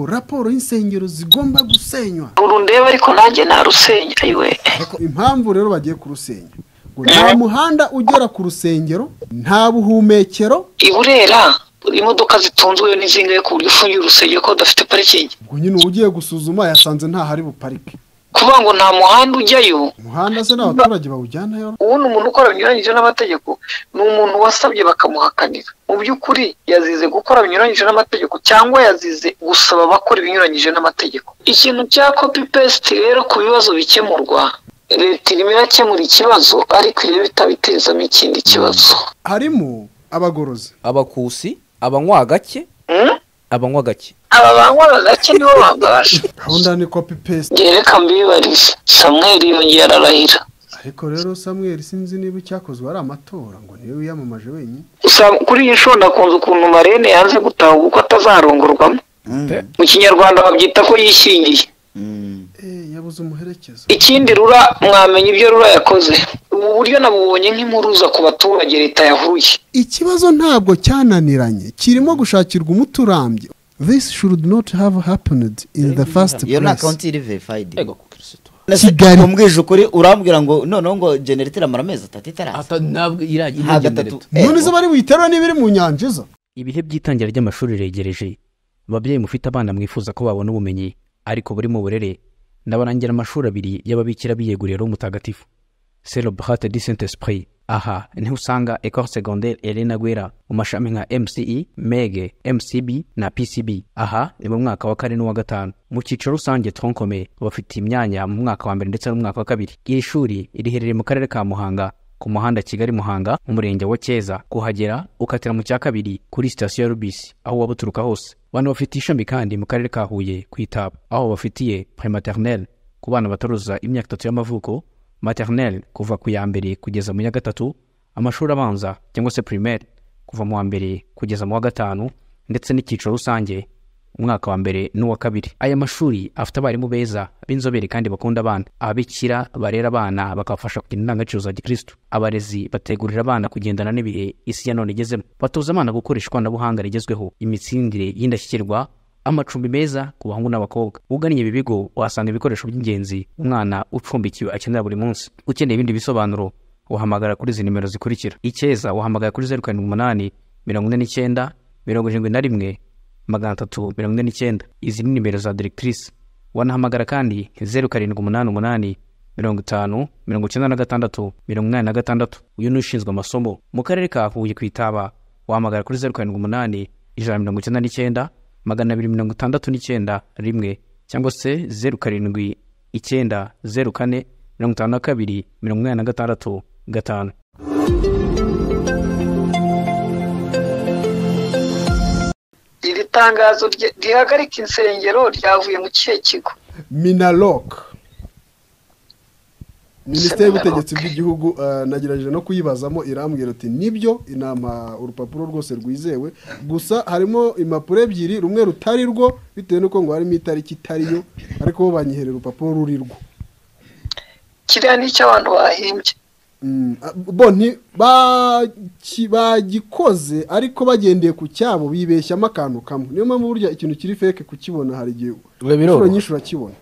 raporo y'insengero zigomba gusenywa urundebe ariko nanjye narusenya ayiwe Ariko impamvu rero bagiye kurusenya ngo nta muhanda ugera ku rusengero nta buhumekero i burera imodoka zitunzwe yo ntizingahe ku buryo ufungiye urusengero ko udafite parikingi ubwo nyine ugiye gusuzuma yasanze ntahari buparike kuvuga ngo nta muhanda ujyayo umuhanda se n'abaturage bawujyanayo ubundi umuntu ukora binyuranyije n'amategeko ni umuntu wasabye bakamuhakanira mu by'ukuri yazize gukora binyuranyije n'amategeko cyangwa yazize gusaba abakora ibinyuranyije n'amategero ikintu cya kopi pesiti rero ku bibazo bikemurwa leta irimo irakemura ikibazo ariko irebe itabitezamo ikindi kibazo harimo abagorozi abakusi abanywa gake Hmm? abanywa gake aba banywa bagake nibo babasha gahunda ni kopi pesite njye reka mbibarize samweri yongeye ararahira ariko rero samweri sinzi niba icyakozwe ari amatora ngo niwe wiyamamaje wenyine Sam- kuri iyi nshuro nakunze ukuntu marene yanze gutaha uko atazarongorwamo mu kinyarwanda babyita ko yishingiye Eh, yabuze umuherekeza ikindi rura mwamenya ibyo rura yakoze ubu buryo nabubonye nk'impuruza ku baturage leta yahuye ikibazo ntabwo cyananiranye kirimo gushakirwa umuti urambye this should not have happened in the first iyo ni place akawunti iri verifayidi ego kukirisitu Kigali. umubwije ukuri urambwira ngo noneho ngo generate iramara amezi atatu itaraza ntabwo iragira nta gatatu none Eh, se bari buyiterura n'ibiri mu nyanja izo ibihe by'itangira ry'amashuri regereje ababyeyi mufite abana mwifuza ko babona ubumenyi ariko buri mu burere nabarangira amashuri abiri y'ababikira biyeguriye roho mutagatifu celebrate du saint esprit aha niho usanga ecole secondaire elena guera mu mashami nka mce mege mcb na pcb aha ni mu mwaka wa kane n'uwa gatanu mu cyiciro rusange troncome bafite imyanya mu mwaka wa mbere ndetse n'umwaka wa kabiri iri shuri riherereye mu karere ka muhanga ku muhanda kigali muhanga mu murenge wa cyeza kuhagera ukatira mu cya kabiri kuri sitasiyo ya rubisi aho waba uturuka hose bano bafite ishami kandi mu karere ka huye ku itaba aho bafitiye prematernelle ku bana bataruza imyaka itatu y'amavuko maternelle kuva ku ya mbere kugeza mu ya gatatu amashuri abanza cyangwa se primaire kuva mu wa mbere kugeza mu wa gatanu ndetse n'icyiciro rusange umwaka wa mbere n'uwa kabiri aya mashuri afite abarimu beza b'inzobere kandi bakunda abana ababikira barera abana bakabafasha kugira indangagaciro za gikristu abarezi bategurira abana kugendana n'ibihe isi ya none igezemo batoza abana gukoresha ikoranabuhanga rigezweho imitsindire y'indashyikirwa amacumbi meza ku bahungu n'abakobwa ugannye ibi bigo uhasanga ibikoresho by'ingenzi umwana ucumbikiwe akenera buri munsi ukeneye ibindi bisobanuro wahamagara kuri izi nimero zikurikira icyeza wahamagara kuri zeru karindwi umunani mirongo ine n'icyenda mirongo irindwi na rimwe magana atatu mirongo ine n'icyenda izi ni nimero za directrice wanahamagara kandi zeru karindwi umunani umunani mirongo itanu mirongo icyenda na gatandatu mirongo inani na gatandatu uyu ni ushinzwe amasomo mu karere ka huye ku itaba wahamagara kuri zeru karindwi umunani ijana na mirongo icyenda n'icyenda magana abiri mirongo itandatu n'icyenda rimwe cyangwa se zeru karindwi icyenda zeru kane mirongo itanu na kabiri mirongo inani na gatandatu gatanu iri tangazo rye- rihagarika insengero ryavuye mu kihe kigo minaloc minisiteri Minaloc. y'ubutegetsi bw'igihugu eh, nagerageje no kuyibazamo irambwira ati nibyo inama urupapuro rwose rwizewe gusa harimo impapuro ebyiri rumwe rutari rwo bitewe n'uko ngo harimo itariki itari yo ariko bo banyiherera urupapuro ruri rwo kiriya ni icy'abantu bahimbye Mm, ah, bo nti- baki- bagikoze ariko bagendeye ku cyabo bibeshyamo akantu kamwe niyo mpamvu burya ikintu kiri feke kukibona hari igihe inshuro nyinshi urakibona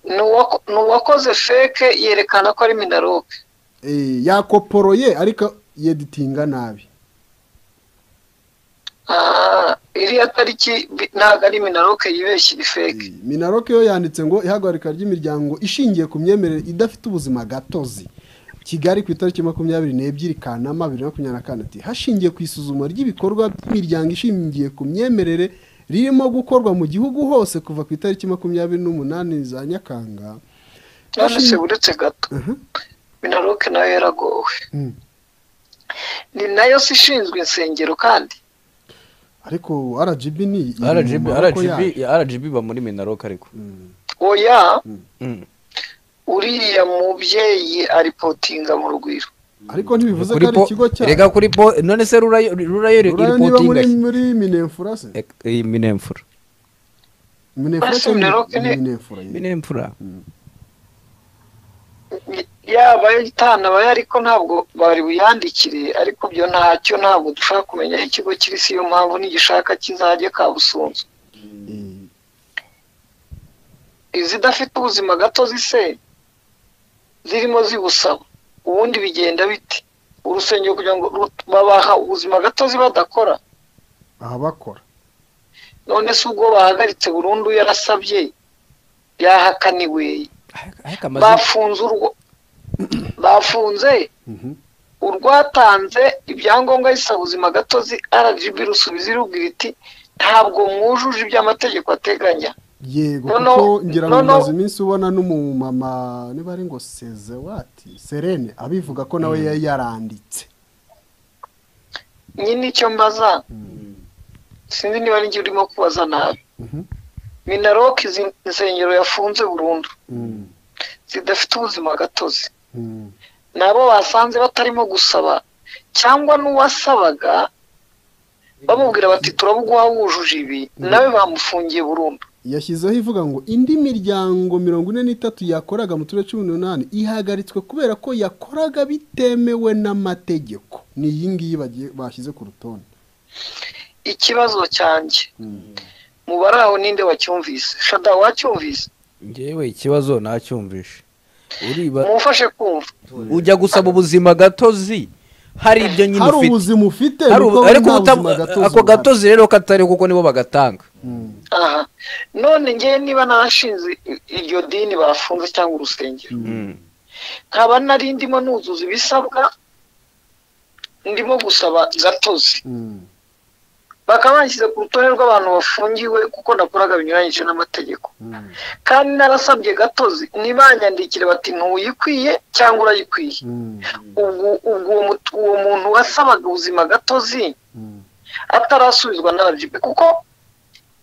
Ni uwako- ni uwakoze feke yerekana ko ari minaroke Eh, yakoporoye ariko yeditinga nabi Ah, iriya tariki bi- ntabwo ari minaroke yibeshye iri feke minaroke yo yanditse ngo ihagarika ry'imiryango ishingiye ku myemerere idafite ubuzima gatozi kigali ku itariki makumyabiri n'ebyiri kanama bibiri na makumyabiri na kane ati hashingiye ku isuzuma ry'ibikorwa by'imiryango ishingiye ku myemerere ririmo gukorwa mu gihugu hose kuva ku itariki makumyabiri n'umunani za nyakanga none se Hashingiye- buretse gato Mhm. minaroke nayo yaragowe Mm. ni nayo si ishinzwe insengero kandi ariko rgb ni iri mu RGB maboko RGB yayo. RGB ba muri minaroka ariko oya Mm. uriya mubyeyi aripotinga mu rugwiro ariko ntibivuze ko Kuri ari po- ikigo cya rega kuri po none se rurayo rurayo Rurayo niba muri iripotinga muri minefura se iyi minemfura minefura Ariko Minaloc ni- cyangwa minefura minemfura yaba itanabaye ariko ntabwo bari buyandikire ariko byo ntacyo ntabwo dushaka kumenya aho ikigo kiri si yo mpamvu nigishaka kizajye kabusunzu Eh, izidafite ubuzima gatozi se zirimo zibusaba ubundi bigenda bite urusengero kugira ngo ru- babaha ubuzima gatozi badakora abakora none se ubwo bahagaritse burundu yarasabye yahakaniwe ariko amazu bafunze urwo bafunze Mhm. urwatanze ibyangombwa bisaba ubuzima gatozi rgb rusubiza irubwira iti ntabwo mwujuje ibyo amategeko ateganya yego No, no, kuko ngira ngo no, no. umaze iminsi ubona n'umumama niba ari ngo sezewati serene abivuga ko nawe yari yaranditse nyine icyo mbaza sinzi niba ninjye urimo kubaza nabi Mhm. minaroke izi insengero yafunze burundu Mm, zidafite ubuzima gatozi mm, nabo basanze batarimo gusaba cyangwa n'uwasabaga bamubwira bati turabuguha wujuje ibi nawe bamufungiye burundu yashyizeho ivuga ngo indi miryango mirongo ine n'itatu yakoraga mu turere cumi n'umunani ihagaritswe kubera ko yakoraga bitemewe n'amategeko ni iyi ngiyi bagiye- bashyize ku rutonde ikibazo cyanjye mu bari aho ninde wacyumvise shada wacyumvise ngewe ikibazo nacyumvishe uriba mumufashe kumva ujya gusaba ubuzima gatozi hari ibyo nyine hari ufite ubuzima ufite Hari niko ubu- wowe ariko nta uta- buzima ako ufite. gatozi rero katari kuko nibo bagatanga Mm, aha none ngewe niba narashinze i- iryo dini bafunze cyangwa urusengero nkaba nari ndimo nuzuza ibisabwa ndimo gusaba gatozi mm, bakaba banshyize ku rutonde rw'abantu bafungiwe kuko nakoraga binyuranyije n'amategeko mm, kandi narasabye gatozi ntibanyandikire bati ntuyikwiye cyangwa urayikwiye mm, ubwo ubwo uwo mut- uwo muntu wasabaga ubuzima gatozi mm, atarasubizwa n'abajipe kuko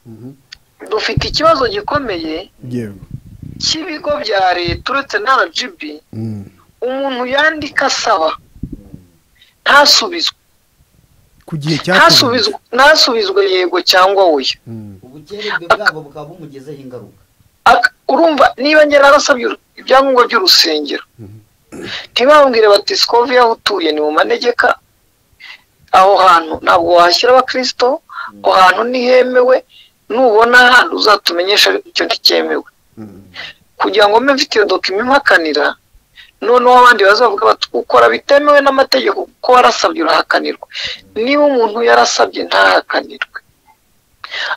mhm. dufite ikibazo gikomeye yewe cy'ibigo bya leta uretse na rgb Mm, umuntu yandika asaba ntasubizwe ku gihe ntasubizwe ntasubizwe yego cyangwa oya Mm, ubukererwe bwabo bukaba bumugezeho ingaruka Ak- urumva niba ngera narasabye uru- ibyangombwa by'urusengero ntibambwire bati sikovi aho utuye ni mu manegeka aho hantu ntabwo wahashyira abakristo aho hantu ntihemewe nubona hano uzatumenyesha ariko icyo ntikemewe mm, kugira ngo mbe mfite iyo dokima impakanira noneho abandi bazavuga bati ukora bitemewe n'amategeko kuko warasabye urahakanirwa niba umuntu yarasabye ntahakanirwe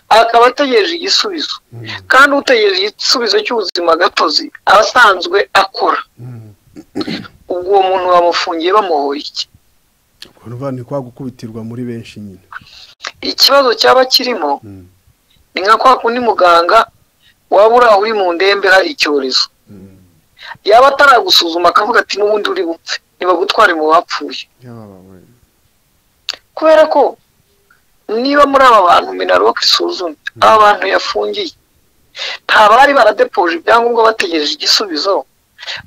akaba ategereje igisubizo kandi utegereje igisubizo cy'ubuzima gatozi aba asanzwe akora mm. ubwo uwo muntu bamufungiye bamuhoye iki urumva ni kwa gukubitirwa muri benshi nyine ikibazo cyaba kirimo Mm, ni nka kwa kundi muganga waba uri aho uri mu ndembe hari icyorezo mm. yaba ataragusuzuma akavuga ati n'ubundi uri bupfe ntibagutware mu bapfuye yababaye kubera ko niba muri aba bantu minaloc isuzumye aba bantu yafungiye nta bari baradepoje ibyangombwa bategereje igisubizo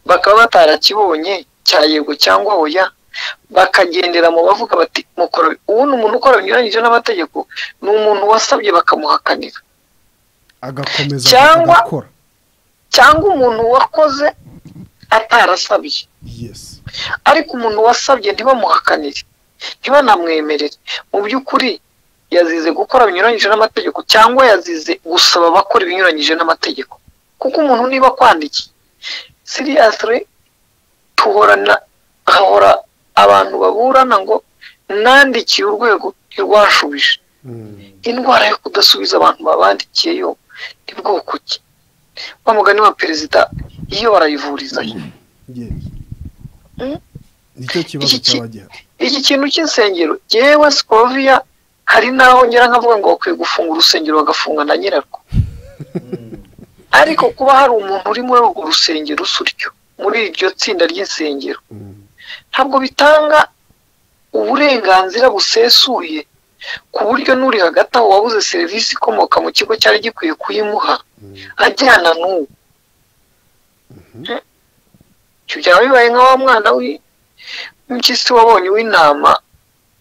bakaba batarakibonye cya yego cyangwa oya bakagendera mu bavuga bati mukora ubundi umuntu ukora binyuranyije n'amategeko ni umuntu wasabye bakamuhakanira agakomeza Cyangwa- agakora cyangwa umuntu wakoze atarasabye yesi ariko umuntu wasabye ntibamuhakanire ntibanamwemerere mu by'ukuri yazize gukora binyuranyije n'amategeko cyangwa yazize gusaba abakora ibinyuranyije n'amategeko kuko umuntu niba akwandikiye siriyasire tuhorana hahora abantu baburana ngo nandikiye urwego ntirwashubije indwara yo kudasubiza abantu babandikiye yo ni bwoko ki wa mugani wa perezida iyo barayivurizayo yesi Mm. nicyo kibazo Iki- cyaba gihari iki kintu cy'insengero yewe sikoviya hari n'aho ngera nkavuga ngo bakwiye gufunga urusengero bagafunga na nyirarwo ariko kuba hari umuntu uri muri urwo rusengero usuryo muri iryo tsinda ry'insengero Mm, ntabwo bitanga uburenganzira busesuye ku buryo n'uri hagati aho wabuze serivisi ikomoka mu kigo cyari gikwiye kuyimuha ajyana n'ubu ibyo byaba bibaye nka wa mwana w'impyisi wabonye w'intama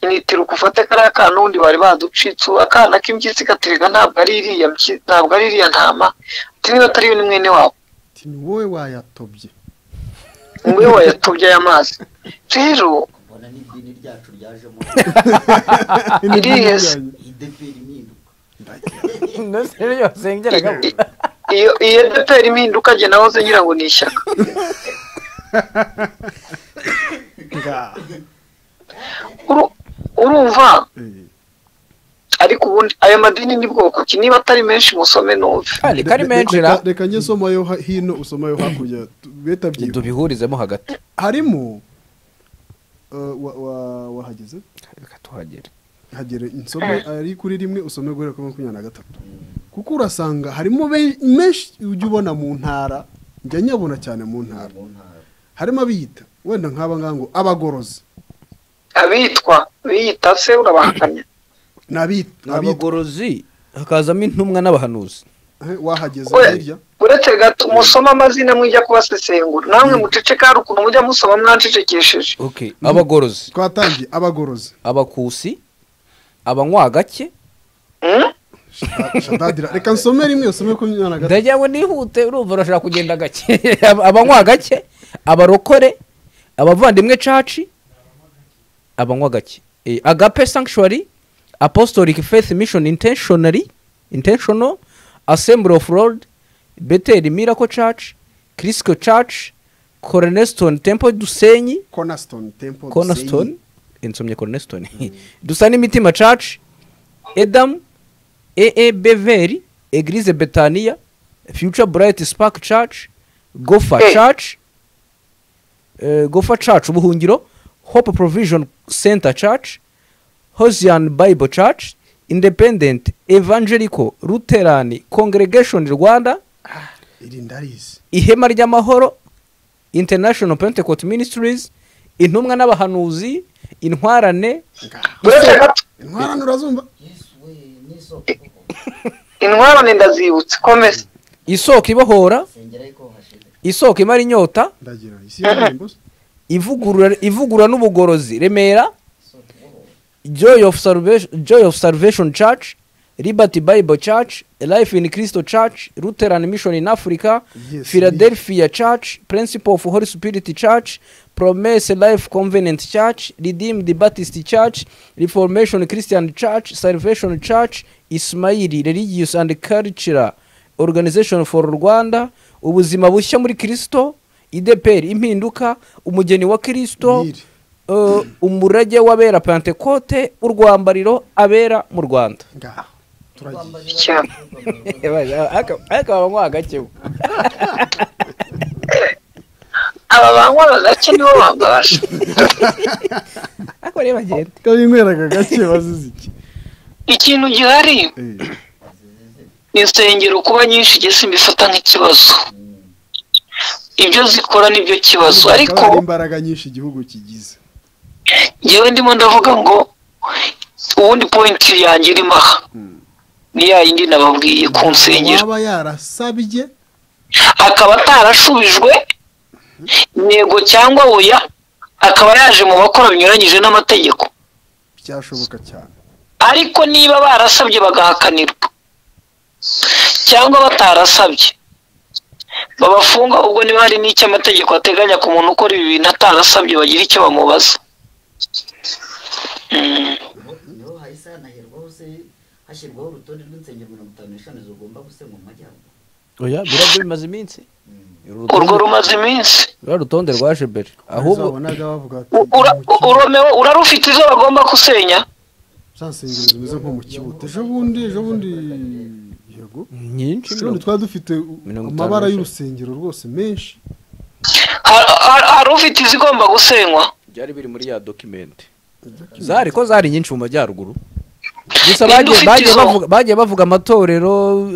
initira ufate kariya kana n'ubundi bari baducitse akana k'impyisi gaterega ntabwo ari iriya mpyi- ntabwo ari iriya ntama ati niba atari yo ni mwene wabo ati ni wowe wayatobye ngo iyo wayatobye aya mazi rero mbona n'idini ryacu ryajemo Ni Yes. byo ideperi impinduka no seriyo sengeraga I- iyo iyo dpr impinduka jye nahoze ngira ngo ni ishyaka Uru- urumva ariko ubundi ayo madini ni bwoko ki niba atari menshi musome numve kandi kari menshi Reka- ra reka njye somayo ha- hino usomayo hakurya tu- beta byihuta tubihurizemo hagati harimo eh, wa- wa- wahageze reka tuhagere hagere insome ari kuri rimwe usome guhera kuri makumyabiri na gatatu kuko urasanga harimo be- menshi ujya ubona mu ntara njya nyabona cyane mu ntara harimo abiyita wenda nk'aba ngaba ngo abagorozi abitwa biyita se urabahakanya ni abiyita ni abitwa. abagorozi hakazamo intumwa n'abahanuzi Eh, wahageze We- hirya uretse gato musoma amazina mujya kubasesengura namwe muceceka hari ukuntu mujya musoma mwancecekesheje okay abagorozi twatangiye abagorozi abakusi abanywa gake Hmm? Sha- shadadira reka nsome rimwe usome makumyabiri na gatatu ndajyawe nihute urumva urashaka kugenda gake Aba- abanywa gake abarokore abavandimwe caci abanywa gake Eh, agape sanctuary apostolic faith mission intentionally intentional assembly of lord betel miracle church crisco church cornerstone temple dusenyi cornerstone temple cornerstone insomye cornerstone dusa n'imitima church edam ee beveri eglise betania future bright spark church gofa Hey. church eh, gofa church ubuhungiro hope provision center church hosian bible church independent evangelical lutheran congregation rwanda iri ndarizi ihema ry'amahoro international pentecost ministries intumwa n'abahanuzi intwarane uretse gato intwarane urazumva intwarane ndazibutse komeza isoko ibohora isoko imara inyota ndagira isi y'indirimbo se. ivugurura ivugurura n'ubugorozi remera joy of salvation joy of salvation church liberty bible church life in christo church lutheran mission in africa Yes, philadelphia church principle of holy spirit church promise life covenant church redeemed baptist church reformation christian church salvation church ismaili religious and cultural organization for rwanda ubuzima bushya muri kristo ideperi impinduka umugeni wa kristo Nili. eh, umurage w'abera pentekote urwambariro abera mu rwanda ngaho turagiye cyane ariko babanywa agake aba banywa bagake nibo bambabasha ariko rero bagenda kabinyweraga gake bazize iki ikintu gihari Eh. insengero kuba nyinshi igihe simbifata nk'ikibazo ibyo zikora nibyo kibazo ariko Hakaba hari imbaraga nyinshi igihugu kigize ngewe ndimo ndavuga ngo ubundi pointi yanjye irimo aha ni ya yindi nababwiye ku nsengero waba yarasabye akaba atarashubijwe intego cyangwa oya akaba yaje mu bakora binyuranyije n'amategeko byashoboka cyane ariko niba barasabye bagahakanirwa cyangwa batarasabye babafunga ubwo niba hari n'icyo amategeko ateganya ku muntu ukora ibi bintu atarasabye bagira icyo bamubaza Mm. niho hahise hanahirwaho se hashyirwaho urutonde rw'insengero mirongo itanu n'eshanu zigomba gusenywa mu majyaruguru oya birabyo bimaze iminsi urwo rumaze iminsi rwa rutonde rwaje mbere ahubwo uzabonaga bavuga ati U- ura- "Mu kibuti." uromewe urarufite izo bagomba gusenya za nsengero zimeze nko mu kibuti ejo bundi ejo bundi yego nyinshi ejo bundi twari dufite u- mirongo itanu amabara n'eshanu. y'urusengero rwose menshi Har- har- hari ufite izigomba gusenywa byari biri muri ya dokimente zari ko zari nyinshi mu majyaruguru gusa Ninde bagiye ufite bagiye izo? bavuga bagiye bavuga amatorero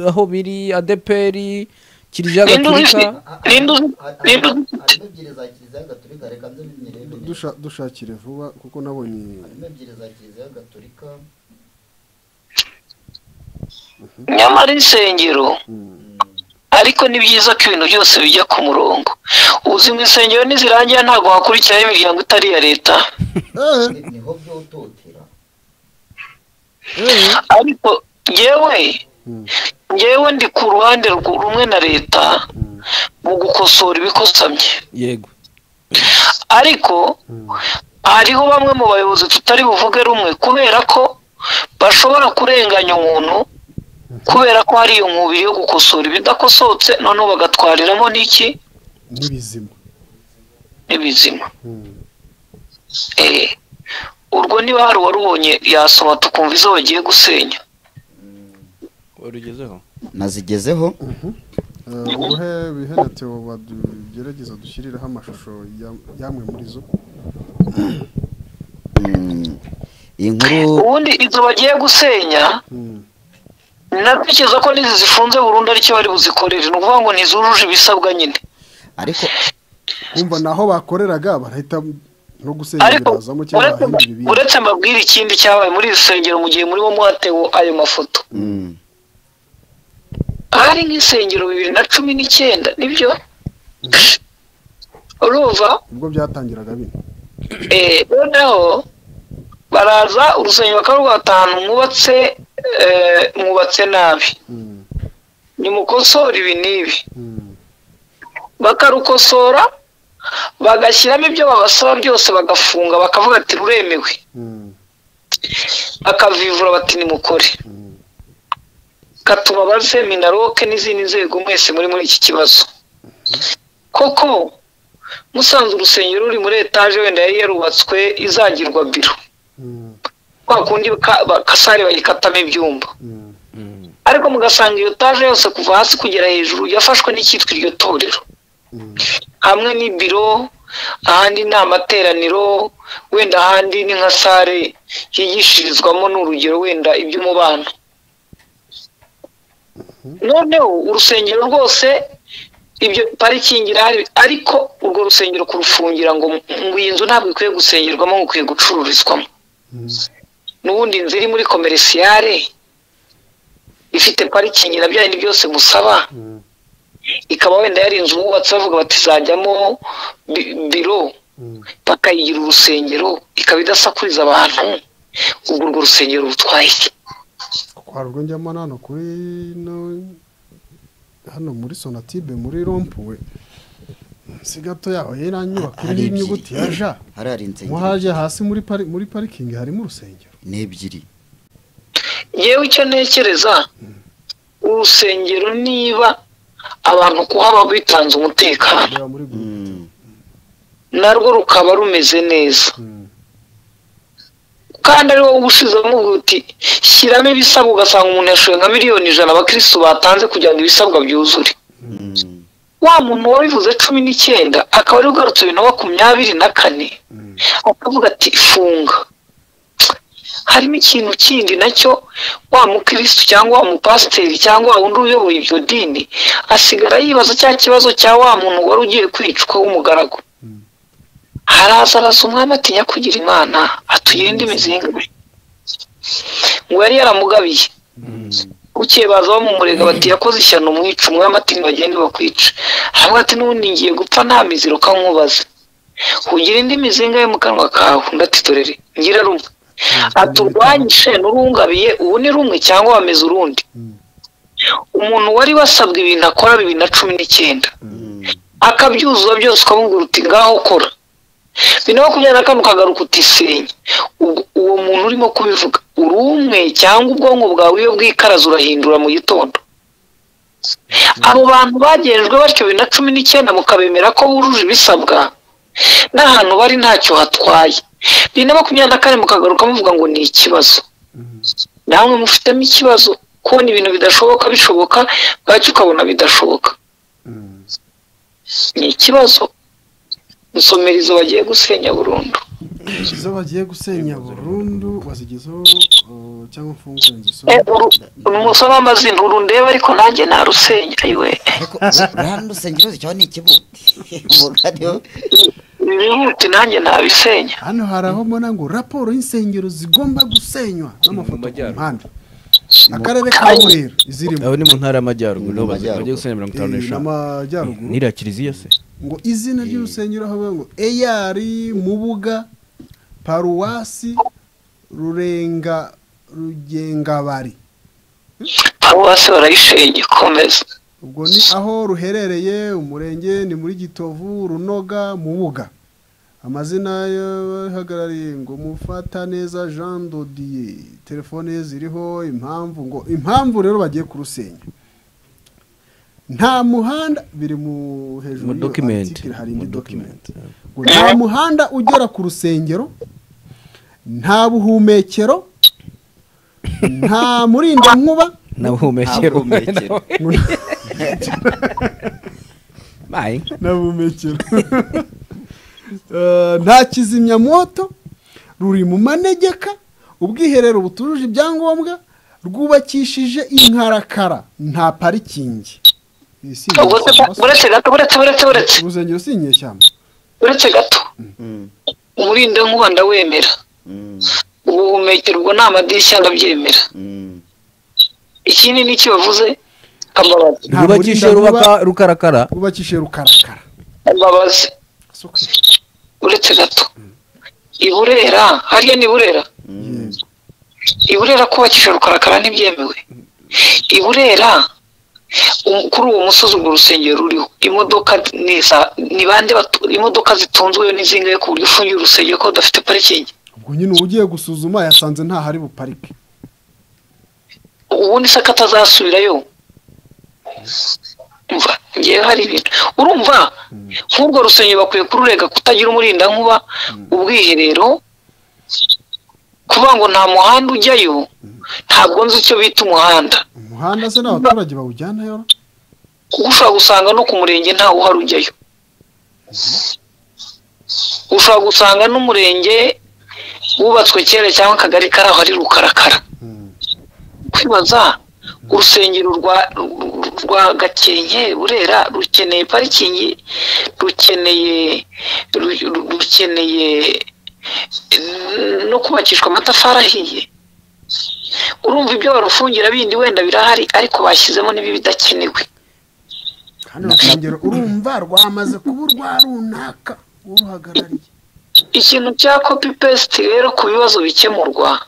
aho biri adeperi kiriziya Ninde gaturika ufite- Ninde uzi- ninde uzi- harimo ebyiri za kiliziya gatolika reka nze nyirebe Dusha- dushakire vuba kuko nabonye harimo ebyiri za kiliziya gatolika nyamara insengero Mm. ariko ni byiza ko ibintu byose bijya ku murongo uzi mu insengero nizirangira ntabwo hakurikiraho imiryango itari iya leta Eh, ni- niho byototera ariko ngewe Mm. ngewe ndi ku ruhande rw- rumwe na leta Mm. mu gukosora ibikosamye yego ariko hariho bamwe mu bayobozi tutari buvuge rumwe kubera ko bashobora kurenganya umuntu kubera ko hari iyo nkubiri yo gukosora ibidakosohotse noneho bagatwariramo n'iki n'ibizima n'ibizima Eh, urwo niba hari uwarubonye yasobata ukumva izo bagiye gusenya warugezeho nazigezeho Eh, ubuhe bihene Theo bagerageza dushyiriraho amashusho ya- y'amwe muri zo Mm, iyi nkuru ubundi izo bagiye gusenya Mm. natekereza ko n'izi zifunze burundu aricyo bari buzikorere ni ukuvuga ngo ntizujuje ibisabwa nyine ariko kumva naho bakoreraga barahita no gusengera ariko bazamo cyangwa uretse- bahindura ibindi uretse mbabwire ikindi cyabaye muri iri sengero mu gihe murimo mwatewe ayo mafoto mm, hari nk'insengero bibiri na cumi n'icyenda nibyo urumva ubwo byatangiraga bino Eh, noneho baraza urusengero bakaba rwatanu mwubatse eh, mwubatse nabi Mm, nimukosore ibi n'ibi mm, bakarukosora bagashyiramo ibyo babasaba byose bagafunga bakavuga ati ruremewe mm, bakavivura bati nimukore mm. katuma baze minaroke n'izindi nzego mwese muri muri iki kibazo koko musanze urusengero ruri muri etaje wenda yari yarubatswe izagirwa biro Mm, kwa kundi ka- ba- kasare bayikatamo ibyumba mm, ariko mugasanga iyo taje yose kuva hasi kugera hejuru yafashwe n'icyitwa iryo torero mm, hamwe n'ibiro ahandi ni amateraniro wenda ahandi ni nka sare yigishirizwamo n'urugero wenda iby'umubano noneho urusengero rwose ibyo parikingi irahari ariko urwo rusengero kurufungira ngo ngo iyi nzu ntabwo ikwiye gusengerwamo ngo ikwiye gucururizwamo mm. n'ubundi inzu iri muri komerisiyare ifite parikingi na bya bindi byose musaba Mm. ikaba wenda yari inzu bubatse bavuga bati izajyamo bi- biro Mm. bakayigira urusengero ikaba idasakuriza abantu ubwo urwo rusengero rutwaye iki? hari ubwo njyamo hano kuri no- hano muri sonatibe muri rompuwe si gato yaho yaranyubaka Hari iriho inyuguti ya ja hari hari nko insengero haje hasi muri pari- muri parikingi harimo urusengero ni ebyiri yewe icyo ntekereza urusengero niba abantu kuhaba bitanze umutekano reba muri gurupe Mm, narwo rukaba rumeze neza Mm, kandi ari wowe ushizemo uti shyiramo ibisabwa ugasanga umuntu yashoye nka miliyoni ijana abakirisitu batanze kugira ngo ibisabwa byuzure mm, wa muntu wabivuze cumi n'icyenda akaba ari ugarutse bibiri na makumyabiri na kane mm, akavuga ati funga harimo ikintu kindi nacyo wa mukirisitu cyangwa wa mupasiteri cyangwa wa wundi uyoboye iryo dini asigara yibaza cya kibazo cya wa muntu wari ugiye kwicwa w'umugaragu haraza araza umwami atinya kugira imana atuyirinde imizinga ngo yari yaramugabiye bukeye baza bamumurega bati yakoze ishyano umwica umwami ati ntibagende bakwica haravuga ati n'ubundi ngiye gupfa nta miziro kankubaze kugira indi mizinga yo mu kanwa kawe ndatitorere ngira rumwe aturwanyishe n'urungabiye ubu ni rumwe cyangwa wameze urundi Mm. umuntu wari wasabwe ibintu akora bibiri na cumi n'icyenda mm, akabyuzuza byose ukamubwira uti ngaho kora bibiri na makumyabiri na kane ukagaruka utisenye uwo muntu urimo kubivuga uri umwe cyangwa ubwonko bwawe iyo bwikaraze urahindura mu gitondo abo bantu bagejwe batyo bibiri na cumi n'icyenda mukabemera ko bujuje ibisabwa n'ahantu bari ntacyo hatwaye bibiri na makumyabiri na kane mukagaruka muvuga ngo ni ikibazo namwe mufitemo ikibazo kubona ibintu bidashoboka bishoboka bwacyo ukabona bidashoboka mm. ni ikibazo musomera izo bagiye gusenya burundu izo bagiye gusenya burundu bazigezeho uh, cyangwa mfungure inzu Eh, uru- musome amazina uru ndeba ariko nanjye narusenya yiwe ariko urahano urusengero zicyaho ni ikibuti umugani wo- bihute nanjye nabisenya hano hari aho mbona ngo raporo y'insengero zigomba gusenywa n'amafoto ku majyaruguru. mpande akarere ka burera izirimo aho ni mu ntara y'amajyaruguru niho bazi- bagiye Majyaruguru. gusenya mirongo itanu Eh, n'eshanu n'amajyaruguru n'iriya kiliziya se ngo izina ry'urusengero aho bavuga ngo eyari mubuga paruwasi rurenga rugengabari paruwasi barayishenye komeza ubwo ni aho ruherereye umurenge ni muri gitovu runoga mubuga amazina y'abahagarariye ngo mufata neza jean dodiye telefone ye ziriho impamvu ngo impamvu rero bagiye kurusenya nta muhanda biri mu hejuru Mu y'iyo document. article hari Mu indi document, document ngo nta muhanda ugera ku rusengero nta buhumekero nta murindankuba nabuhumekero Ntabuhumekero. bayi n'abumekero Eh, nta kizimyamwoto ruri mu manegeka ubwiherero butujuje ibyangombwa rwubakishije inkarakara nta parikingi Iyi si ubwo se inyeshyamba se? uretse gato uretse uretse uretse urusengero si inyeshyamba uretse gato Mm, umurinde nkuba ndawemera mm, ubuhumekero ubwo nta madirishya ndabyemera mm. ikindi ni iki bavuze ambabazi Nta rwubakishije murinda rubaka rukarakara rwubakishije rukarakara ambabazi uretse gato iburera hariya ni burera Yego. iburera kubakisha rukarakara ntibyemewe iburera u- kuri uwo musozi urwo rusengero ruriho imodoka ni za- ni bande batu- imodoka zitunzweyo n'izingaye ku buryo ufungiye urusengero ko rudafite parikingi ubwo nyine ugiye gusuzuma yasanze ntahari buparike ubundi se ko atazasubirayo umva ngewe hari ibintu urumva nk'urwo rusengero bakwiye kururega kutagira umurindankuba ubwiherero kuvuga ngo nta muhanda ujyayo ntabwo nzi icyo bita umuhanda umuhanda se n'abaturage bawujyanayo ra? kuko ushobora gusanga no ku murenge ntawe uhari ujyayo ushobora gusanga n'umurenge wubatswe kera cyangwa akagari kari aho ari rukarakara Mm. kwibaza urusengero rwa rwa gakenke burera rukeneye parikingi rukeneye ru- ru- rukeneye no kubakishwa amatafari ahiye urumva ibyo barufungira bindi wenda birahari ariko bashyizemo n'ibi bidakenewe kandi urusengero urumva rwamaze kuba urwa runaka uruhagarariye ikintu cya kopi pesiti rero ku bibazo bikemurwa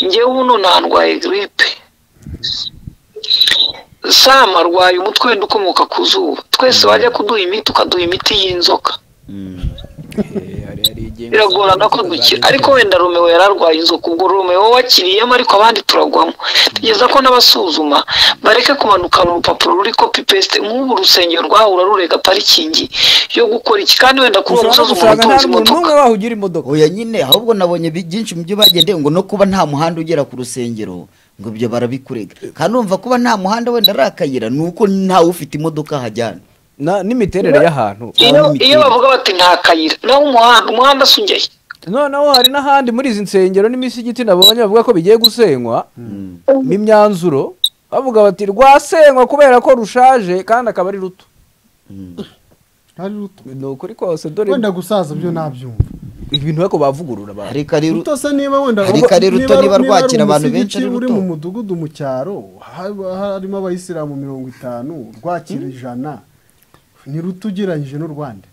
njyewe ubu none aha ndwaye giripe sama arwaye umutwe wenda ukomoka ku zuba twese wajya kuduha imiti ukaduha imiti y'inzoka biragorana ko dukira ariko wenda romeo yararwaye inzoka ubwo romeo wakiriyemo ariko abandi turagwamo tugeza ko n'abasuzuma bareke kumanukana urupapuro ruri kopi pesite nk'ubu urusengero rwahura rurega parikingi yo gukora iki kandi wenda kuri uwo ushobora no musozi umuntu gusanga nta utunze muntu imodoka n'umwe wahugira imodoka oya nyine ahubwo nabonye bi- byinshi mu byo bagendeye ngo no kuba nta muhanda ugera ku rusengero ngo ibyo barabikurega kandi urumva kuba nta muhanda wenda ari akayira ni uko ntawe ufite imodoka hajyana Na- n'imiterere y'ahantu iyo Nta n'imiterere. iyo bavuga bati nta kayira naho umuhanda umuhanda se ujyayo noneho hari n'ahandi muri izi nsengero n'imisigiti nabonye bavuga ko bigiye gusenywa n'imyanzuro bavuga bati rwasenywa kubera ko rushaje kandi akaba ari ruto hari ruto ni ukuri kose dore wenda gusaza byo nabyumva ibintu ariko bavugurura abantu ariko ari ruto se niba wenda Ariko ari ruto, niba rwakira abantu benshi ari ari uri ruto. mu mudugudu mu cyaro haba harimo abayisilamu mirongo itanu rwakira ijana ni ruto ugereranyije n'u rwanda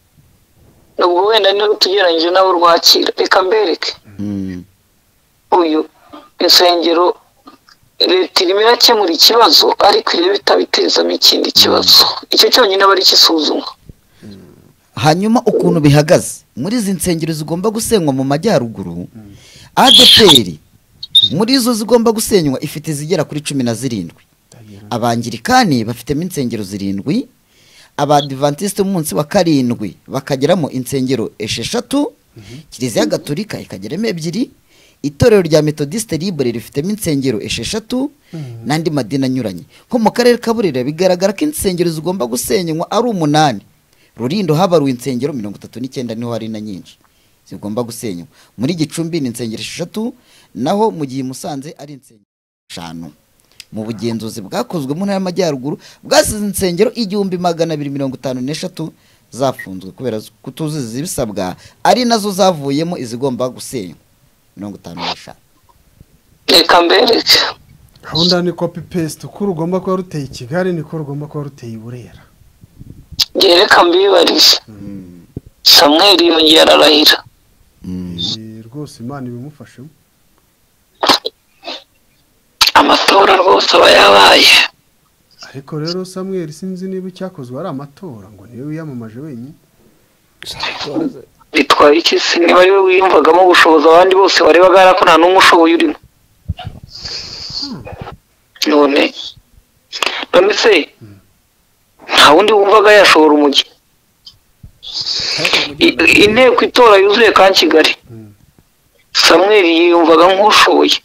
ubwo wenda niba tugereranyije nabo rwakira reka mbereke Mm. uyu insengero leta irimo irakemura ikibazo ariko irebe itabitezamo ikindi kibazo icyo cyonyine aba ari ikisuzuma hanyuma ukuntu bihagaze muri izi nsengero zigomba gusenywa mu majyaruguru adeperi muri izo zigomba gusenywa ifite izigera kuri cumi na zirindwi abangirikani bafitemo insengero zirindwi abadivantisite munsi wa karindwi bakageramo insengero esheshatu kiliziya gatolika ikageramo ebyiri itorero rya metodisite libure rifitemo insengero esheshatu n'andi madini anyuranye nko mu karere ka burera bigaragara ko insengero zigomba gusenywa ari umunani rurindo habaruwe insengero mirongo itatu n'icyenda niho hari na nyinshi zigomba gusenywa muri gicumbi ni insengero esheshatu naho mu gihe i musanze ari insengero eshanu mu bugenzuzi bwakozwe mu ntara y'amajyaruguru bwasize insengero igihumbi magana abiri mirongo itanu n'eshatu zafunzwe kubera kutuzuza ibisabwa ari nazo zavuyemo izigomba gusenywa mirongo itanu n'eshanu reka mbereke gahunda ni kopi pesite uko rugomba kuba ruteye i kigali niko rugomba kuba ruteye i burera njye reka mbibarize samweri yongeye ararahira Eh, rwose imana ibimufashemo amatora rwose aba yabaye ariko rero samweri sinzi niba icyakozwe ari amatora ngo niwe wiyamamaje wenyine bitwaye iki se niba ari wowe wiyumvagamo gushoboza abandi bose warebaga hari ko nta n'umwe ushoboye urimo none none se nta wundi wumvaga yashobora umujyi I- inteko itora yuzuye kandi kigali samweli yiyumvaga nk'ushoboye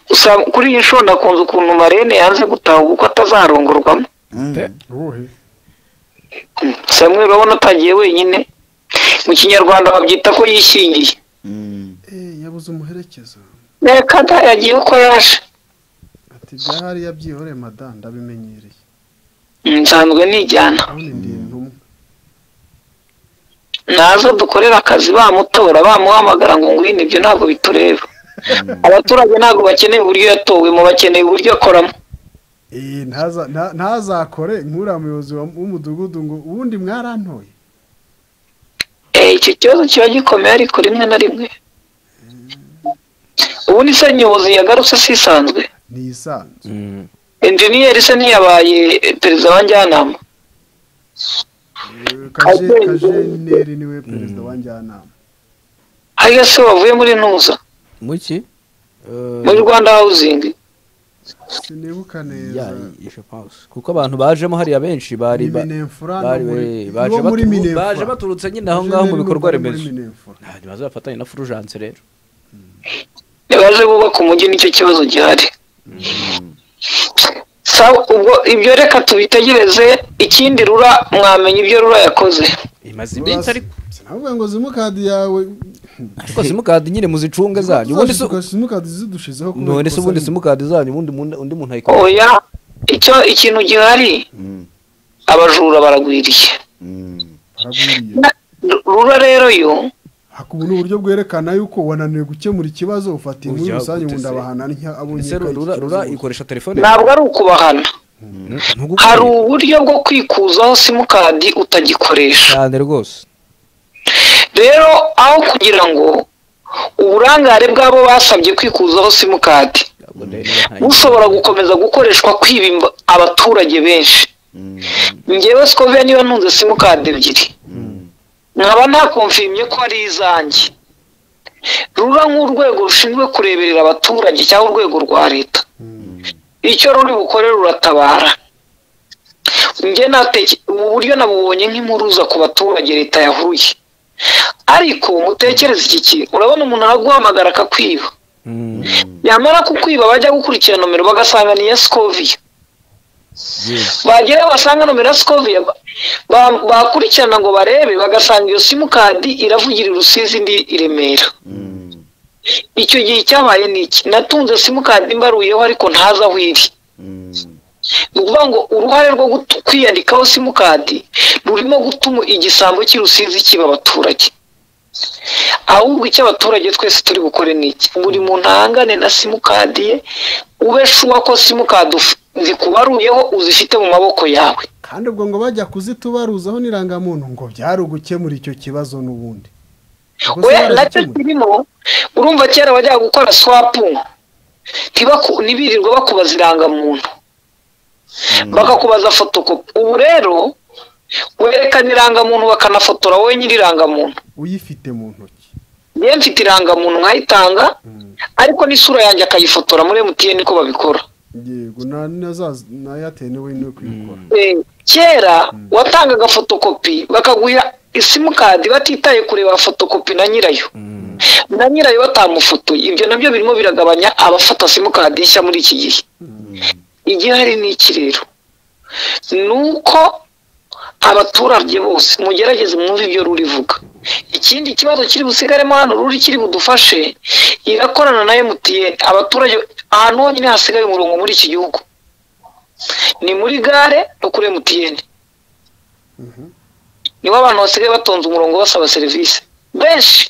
gusa kuri iyi nshuro nakunze ukuntu marene yanze gutahuka uko atazarongorwamo uwuhe samwe urabona atagiye wenyine mu kinyarwanda babyita ko yishingiye Eh, yabuze umuherekeza reka da yagiye uko yaje ati byahari yabyihoreye madamu ndabimenyereye Mm, nsanzwe nijyana abone ndi intumwa naza dukorera akazi bamutora bamuhamagara ngo ngwino ibyo ntabwo bitureba abaturage ntabwo bakeneye uburyo yatowemo bakeneye uburyo akoramo Eh, ntaza- nta- ntazakore nk'uriya muyobozi wa- w'umudugudu ngo ubundi mwarantoye Eh, icyo kibazo kiba gikomeye ariko rimwe na rimwe ubundi se nyobozi yagarutse sisanzwe ni isanzwe enjeniyeri se ntiyabaye eh, perezida wa njyanama Eh, kaje- kajeneri niwe perezida wa njyanama ariko se wavuye muri ntuza muki muri rwanda hawuzingi sinibuka Ya, neza je pense. kuko abantu bajemo hariya benshi bari ni ba- minefura bari- baje wo muri batu- minefura baje baturutse nyine aho ngaho mu Kajeneri bikorwa wo muri remezo Minefura. ntabwo bazafatanya na furujanse rero baje bubaka umujyi nicyo kibazo gihari sawa ubwo ibyo reka tubitegereze ikindi rura mwamenya ibyo rura yakoze imaze iminsi ariko Rura- sinavuga ngo simukadi yawe ariko simukadi nyine muzicunge zanyu ubundi se Uzashika simukadi zidushizeho kubera none se ikosa ubundi rimwe. simukadi zanyu ubundi mun- undi muntu ayikora oya icyo ikintu gihari abajura baragwiriye Baragwiriye. Na- rura rero yo hakaba n'uburyo bwerekana yuko wananiwe gukemura ikibazo ufata iyi muri Ujya rusange gute ubundi se? abahana ntya abonye ese ko iki rura kibazo rura gute. ikoresha telefone ntabwo ari ukubahana Ntugukore hari uburyo bwo kwikuzaho simukadi utagikoresha cyane rwose rero aho kugira ngo uburangare bw'abo basabye kwikuzaho simukadi Ntabwo ndeba niba nta- bushobora gukomeza gukoreshwa kwiba imb- abaturage benshi ngewe sikovia niba ntunze simukadi ebyiri nkaba ntakumvimye ko ari izanjye rura nk'urwego rushinzwe kureberera abaturage cyangwa urwego rwa leta icyo ruri bukore ruratabara njye nateke ubu buryo nabubonye nk'impuruza ku baturage leta yahuye ariko mutekereze iki kintu urabona umuntu araguhamagara akakwiba Mm, yamara kukwiba bajya gukurikira nomero bagasanga ni iya sikoviya yes. bagera basanga nomero ya sikoviya ba- ba- bakurikirana ngo barebe bagasanga iyo simukadi iravugira i rusizi indi i remera icyo gihe cyabaye ni iki natunze simukadi mbaruyeho ariko ntazi aho iri ni ukuvuga ngo uruhare rwo gutu- kwiyandikaho simukadi rurimo gutuma igisambo cy'i rusizi kiba abaturage ahubwo icyo abaturage twese turi bukore ni iki buri muntu ahangane na simukadi ye ube shuwa ko simukadi uf- zikubaruyeho uzifite mu maboko yawe kandi ubwo ngo bajya kuzitubaruzaho n'irangamuntu ngo byari ugukemura icyo kibazo n'ubundi Ubwo se we nacyo baragikemuye? kirimo urumva kera bajyaga gukora swapu ntibaku- ntibirirwa bakubaza irangamuntu bakakubaza fotokopi ubu rero werekana irangamuntu bakanafotora wowe nyiri irangamuntu uyifite mu ntoki niyo mfite irangamuntu nkayitanga Mm. ariko n'isura yanjye akayifotora muri emutiyeni ko babikora yego na- na za- na eyateri niwe niwe kuyikora Eh, kera watangaga fotokopi bakaguha isimukadi batitaye kureba fotokopi na nyirayo na nyirayo batamufotoye ibyo nabyo birimo biragabanya abafata simukadi nshya muri iki gihe igihari ni iki rero ni uko abaturage bose mugerageze mwumve ibyo rurivuga ikindi kibazo kiri busigaremo hano ruri kiri budufashe irakorana na MTN abaturage ahantu honyine hasigaye umurongo muri iki gihugu ni muri gare no kuri MTN niho abantu basigaye batonze umurongo basaba serivisi benshi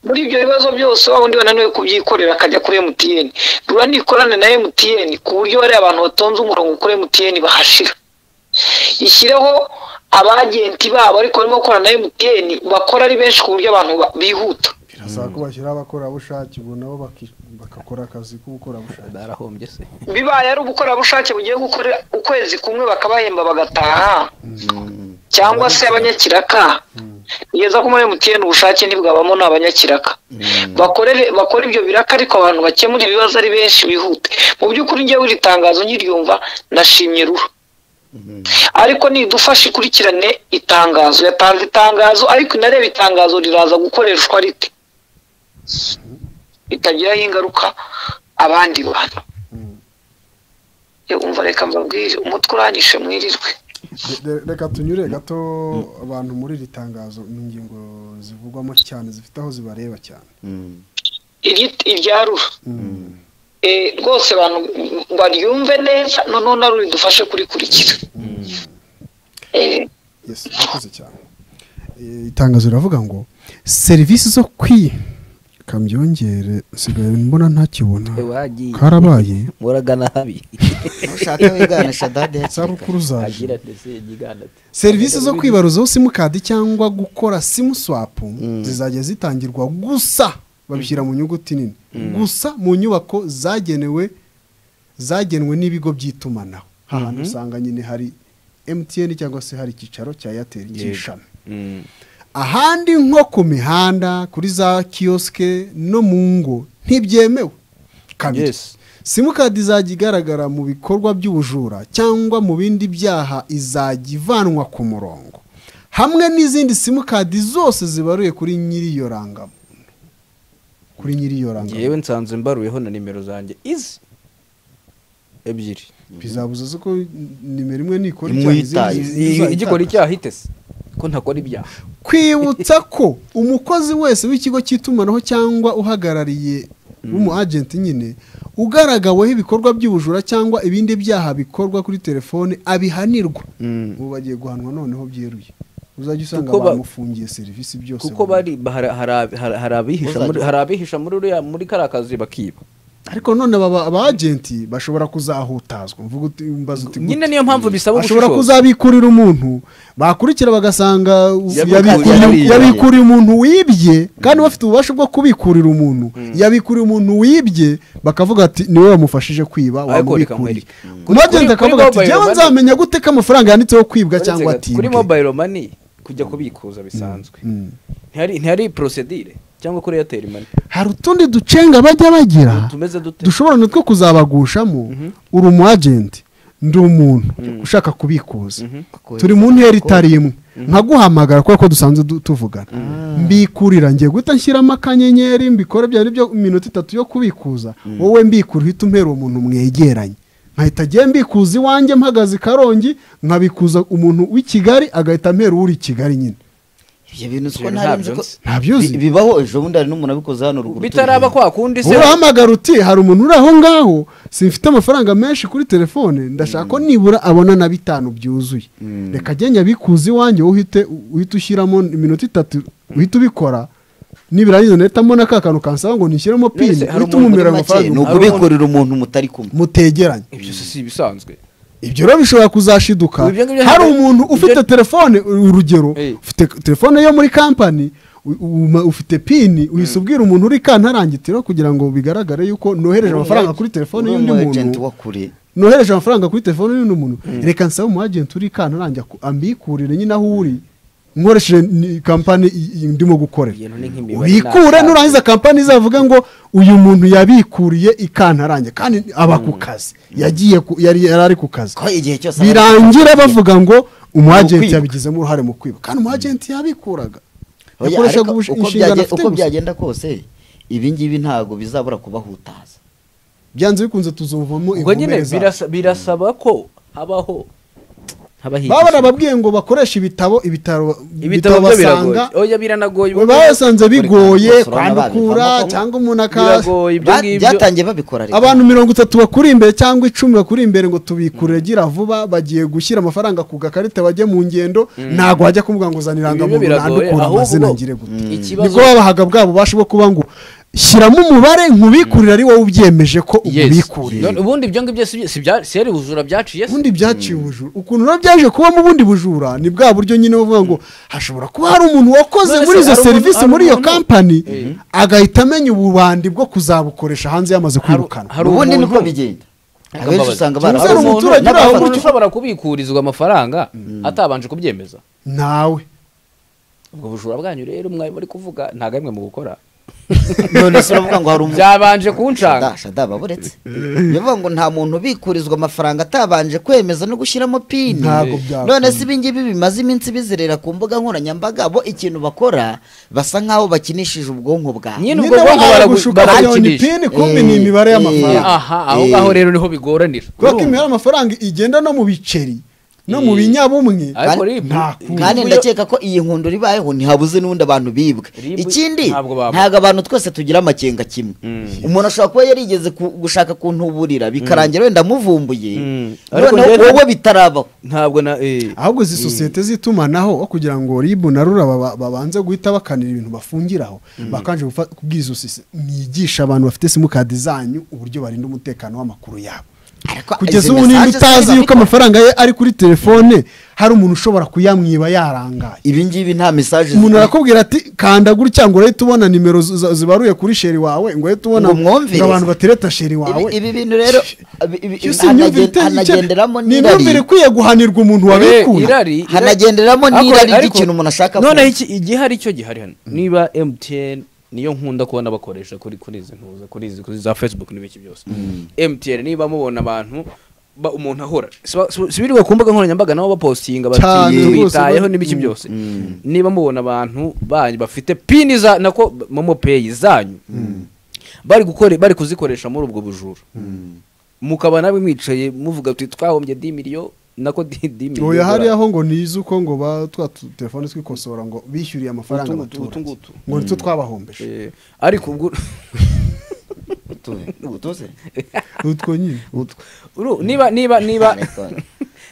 muri ibyo bibazo byose wa wundi wananiwe kubyikorera akajya kuri MTN rura nikorane na MTN ku buryo bariya abantu batonze umurongo kuri MTN bahashira ishyireho abagenti babo ariko barimo gukorana na MTN bakora ari benshi ku buryo abantu ba- bihuta birasaba ko bashyiraho abakorerabushake ubu nabo baki- bagakora akazi k'ubukorerabushake barahombye se bibaye ari ubukorerabushake bugiye gukorera ukwezi kumwe bakabahemba bagataha cyangwa se abanyakiraka kugeza ko muri emutiyeni ubushake ntibwabamo ni abanyakiraka bakorere bakora ibyo biraka ariko abantu bakemura ibibazo ari benshi bihute mu by'ukuri njyewe iri tangazo nkiryumva ndashimye ruha ariko nidufashe ikurikirane itangazo yatanze itangazo ariko inareba itangazo riraza gukoreshwa rite bitagiraho ingaruka abandi bantu umva reka mbabwire umutwe uranyishe mwirirwe Re- reka tunyure gato abantu muri iri tangazo ni ingingo zivugwamo cyane zifite aho zibareba cyane Iri- irya rura Eh, rwose abantu baryumve neza noneho na rura idufashe kurikurikira Eh, yes murakoze cyane Eh, itangazo riravuga ngo serivisi zo kwi kambyongere nsigaye mbona ntakibona wagiye karabaye muragana habi ntushaka wiganisha dade hakiri kare zabukuru zaje agira ati sigigana ati serivisi zo kwibaruzaho simukadi cyangwa gukora simuswapu zizajya zitangirwa gusa babishyira mu nyuguti nini gusa mu nyubako zagenewe zagenwe n'ibigo by'itumanaho ahantu usanga nyine hari emutiyeni cyangwa se hari icyicaro cya eyateri cy'ishami ahandi nko ku mihanda kuri za kiyosike no mu ngo ntibyemewe kabiri Yes. simukadi izajya igaragara mu bikorwa by'ubujura cyangwa mu bindi byaha izajya ivanwa ku murongo hamwe n'izindi simukadi zose zibaruye kuri nyiri iyo rangamuntu kuri nyiri iyo rangamuntu ngewe nsanze mbaruyeho na nimero zanjye izi ebyiri bizabuza se ko nimero imwe nikora Imwe icyaha, izindi uyitaye. zizayitaka. igikora icyaha itese ko ntakora ibyaha kwibutsa ko umukozi wese w'ikigo cy'itumanaho cyangwa uhagarariye w'umu agenti nyine ugaragaweho ibikorwa by'ubujura cyangwa ibindi byaha bikorwa kuri telefone abihanirwa ubu bagiye guhanwa noneho byeruye uzajya usanga Kuko ba- bamufungiye serivisi byose kuko bari bahara- hari- hari hari abihisha muri- hari abihisha muri uriya muri kariya kazi bakiba ariko none aba aba agenti bashobora kuzahutazwa mvuga uti mbaza uti nyine niyo mpamvu bisaba ashobora ubushishozi kuzabikurira umuntu bakurikira bagasanga Yabikuriye. yabikuriye- yabikuriye umuntu wibye kandi bafite ububasha bwo kubikurira umuntu yabikuriye umuntu wibye bakavuga ati niwe wamufashije kwiba Ariko reka wamubikuriye nkwereke. umwagenti Kuri- akavuga kuri ati mobile njyewe money- nzamenya gute ko amafaranga yanditseho kwibwa cyangwa Uretse ga- kuri atibwe mobile money kujya kubikuza bisanzwe ntihari ntihari procedure cyangwa kuri airtel money hari utundi ducenga bajya bagira tumeze dute dushobora natwo kuzabagushamo uri umu agenti ndi umuntu ushaka kubikuza turi mu ntera itari imwe nkaguhamagara kubera ko dusanzwe du- tuvugana mbikurira ngiye guhita nshyiramo akanyenyeri mbikore byari byo iminota itatu yo kubikuza wowe mbikura uhita umpera uwo muntu mwegeranye nkahita agiye mbikuza iwanjye mpagaze i karongi nkabikuza umuntu w'i kigali agahita ampera uri i kigali nyine ibyo bintu Ibyo ko bintu ntari ntabyo nzi ko nzi. ntabyuzi Bi- bibaho ejo bundi hari n'umuntu abikoze hano ruguru bitaraba turi- kwa kundi se urahamagara uti hari umuntu uri aho ngaho simfite amafaranga menshi kuri telefone ndashaka ko nibura abona na bitanu byuzuye reka agende abikuze iwanjye wowe uhite uhite ushyiramo iminota itatu uhite ubikora nibirangiza nahitamo na ka kantu kansaba ngo nishyiremo pini se hari uhite umuntu umumera Muri make, amafaranga ni Hari umuntu- ukubikurira umuntu mutari kumwe mutegeranye ibyo si ibisanzwe ibyo rero bishobora kuzashiduka Ibi byo ngibyo hari ntabwo- umuntu ufite ibyo- telefone urugero Eh. ufite telefone yo muri kampani u- u- ufite pini uhise ubwira umuntu uri kantarangitiro kugira ngo bigaragare yuko nohereje amafaranga kuri telefone Uri y'undi umu agent muntu wa kure nohereje amafaranga kuri telefone y'undi muntu reka nsabe umu agenti uri kantarange ambikurire nyine aho uri nkoresheje ni- kampani i- i- ndimo gukorera Ibintu ni nk'imibare wikure ntabwo- nurangiza kampani izavuga ngo uyu muntu yabikuriye ikantarange kandi aba ku kazi yagiye ku- yari yari ari ku kazi ko igihe cyose aba- birangira bavuga ngo umu agenti ukwiba. yabigizemo uruhare mu kwiba kandi umu agenti yabikuraga Oya, yakoreshaga ariko ubush- uko inshingano byage- afite uko gusa byagenda kose ibi ngibi ntabwo bizabura kubahutaza byanze bikunze tuzumvamo ubwo nyine inkomere zabo. birasa- birasaba ko habaho baba habahigisha barababwiye ngo bakoreshe ibitabo ibitaro ibitabo byo biragoye basanga oya biranagoye baba basanze bigoye basobanura kwandukura babivamo ko- cyangwa umuntu akaza biragoye ibyo Ba- ngibyo byatangiye babikora rero abantu mirongo itatu bakuri imbere cyangwa icumi bakuri imbere ngo tubikurire gira vuba bagiye gushyira amafaranga ku gakarita bajye mu ngendo ntabwo wajya kumubwira ngo uzana Ibi irangamuntu byo biragoye, nandukura ahubwo- amazina ngire gute ikibazo nibwo babahaga bwa bubasha bwo kuba ngo shyiramo umubare nkubikurire ari wowe ubyemeje ko ubikurira None ubundi ibyo ngibyo si byo- si bya- si ari ubujura byaciye se ubundi byaciye ubujura ukuntu rero byaje kubamo ubundi bujura ni bwa buryo nyine bavuga ngo hashobora kuba hari umuntu wakoze None muri se izo hari umuntu- serivisi hari muri iyo umuntu- kampani agahita amenya ububandi bwo kuzabukoresha hanze yamaze kwirukanwa hari ubundi niko umuntu- bigenda Reka abenshi mbabaze. usanga Cyangwa se barabona hari umuntu- umuturage uri hari aho umuntu gutyo. ushobora kubikurizwa amafaranga atabanje kubyemeza ntawe ubwo bujura bwanyu rero mwaye muri kuvuga nta gamwe mu gukora none se uravuga ngo hari umuntu byabanje kunshanga shada shada baburetse bivuga ngo nta muntu ubikurizwa amafaranga atabanje kwemeza no gushyiramo pini Ntabwo byakunda. none se ibingibi bimaze iminsi bizerera ku mbuga nkoranyambaga bo ikintu bakora basa nkaho bakinishije ubwonko bwawe nyine ubwo Nyine bwonko bamara baragu- gushuka miliyoni baragukinisha pini kumbi ni imibare y'amafaranga aha aho ngaho rero niho bigoranira kubera ko imibare y'amafaranga igenda no mu biceri no mu Eh. binyabumwe ariko kandi- rib nta kuntu. kandi ndakeka ko iyi nkundo ribayeho ntihabuze n'undi abantu bibwe Ribu- ikindi ntabwo babura. ntabwo abantu twese tugira amakenga kimwe umuntu ashobora kuba yarigeze ku- gushaka kuntuburira bikarangira wenda amuvumbuye Mm. Ariko noneho njyewe- wowe bitarabaho ntabwo na eh ahubwo izi sosiyete z'itumanaho aho kugira ngo ribu na rura baba- babanze guhita bakanira ibintu bafungiraho bakanje gufa- kubwira izo sosiyete mwigisha abantu bafite simukadi zanyu uburyo barinda umutekano w'amakuru yabo Ariko kugeza izi ubu nimba message utazi ziba- yuko amafaranga ye ari kuri telefone hari umuntu ushobora kuyamwiba yarangaye ibi ngibi nta mesaje umuntu zikwiye. arakubwira ati kanda gutya ngo uhite ubona nimero zi- zi- zibaruye kuri sheri wawe ngo uhite ubona Ngo mwumvirize. ngo abantu batereta sheri wawe Ibi- ibi bintu rero ibi- ibi- Iyo si imyumvire hanagen- iteye icye- hanagenderamo ni imyumvire n'irari ikwiye guhanirwa umuntu Eh, wabikuye irari irari- hanagenderamo Ariko- n'irari ariko- ry'ikintu umuntu ashaka noneho kumva. iki igihari cyo gihari hano niba mtn niyo nkunda kubona bakoresha kuri kuri izi ntuza kuri izi kuri za facebook n'ibiki byose mtn niba mubona abantu ba- umuntu ahora siba- siba- sibirirwa ku mbuga nkoranyambaga nabo bapostinga Cyane bati rwose, twitayeho ba- n'ibiki Mm. byose niba mubona abantu banyu bafite pini za nako momo pay zanyu bari gukore bari kuzikoresha muri ubwo bujura mukaba nawe mwicaye muvuga tuti twahombye di miliyo nako di di miliyo oya hariya ho ngo nizi uko ngo ba twa tu- telefone twikosora ngo bishyuriye amafaranga Utu- utu- abaturage utu- ngutu. ngo nitwo twabahombeje Eh, ariko ubwo utwo nyine Uru- niba niba niba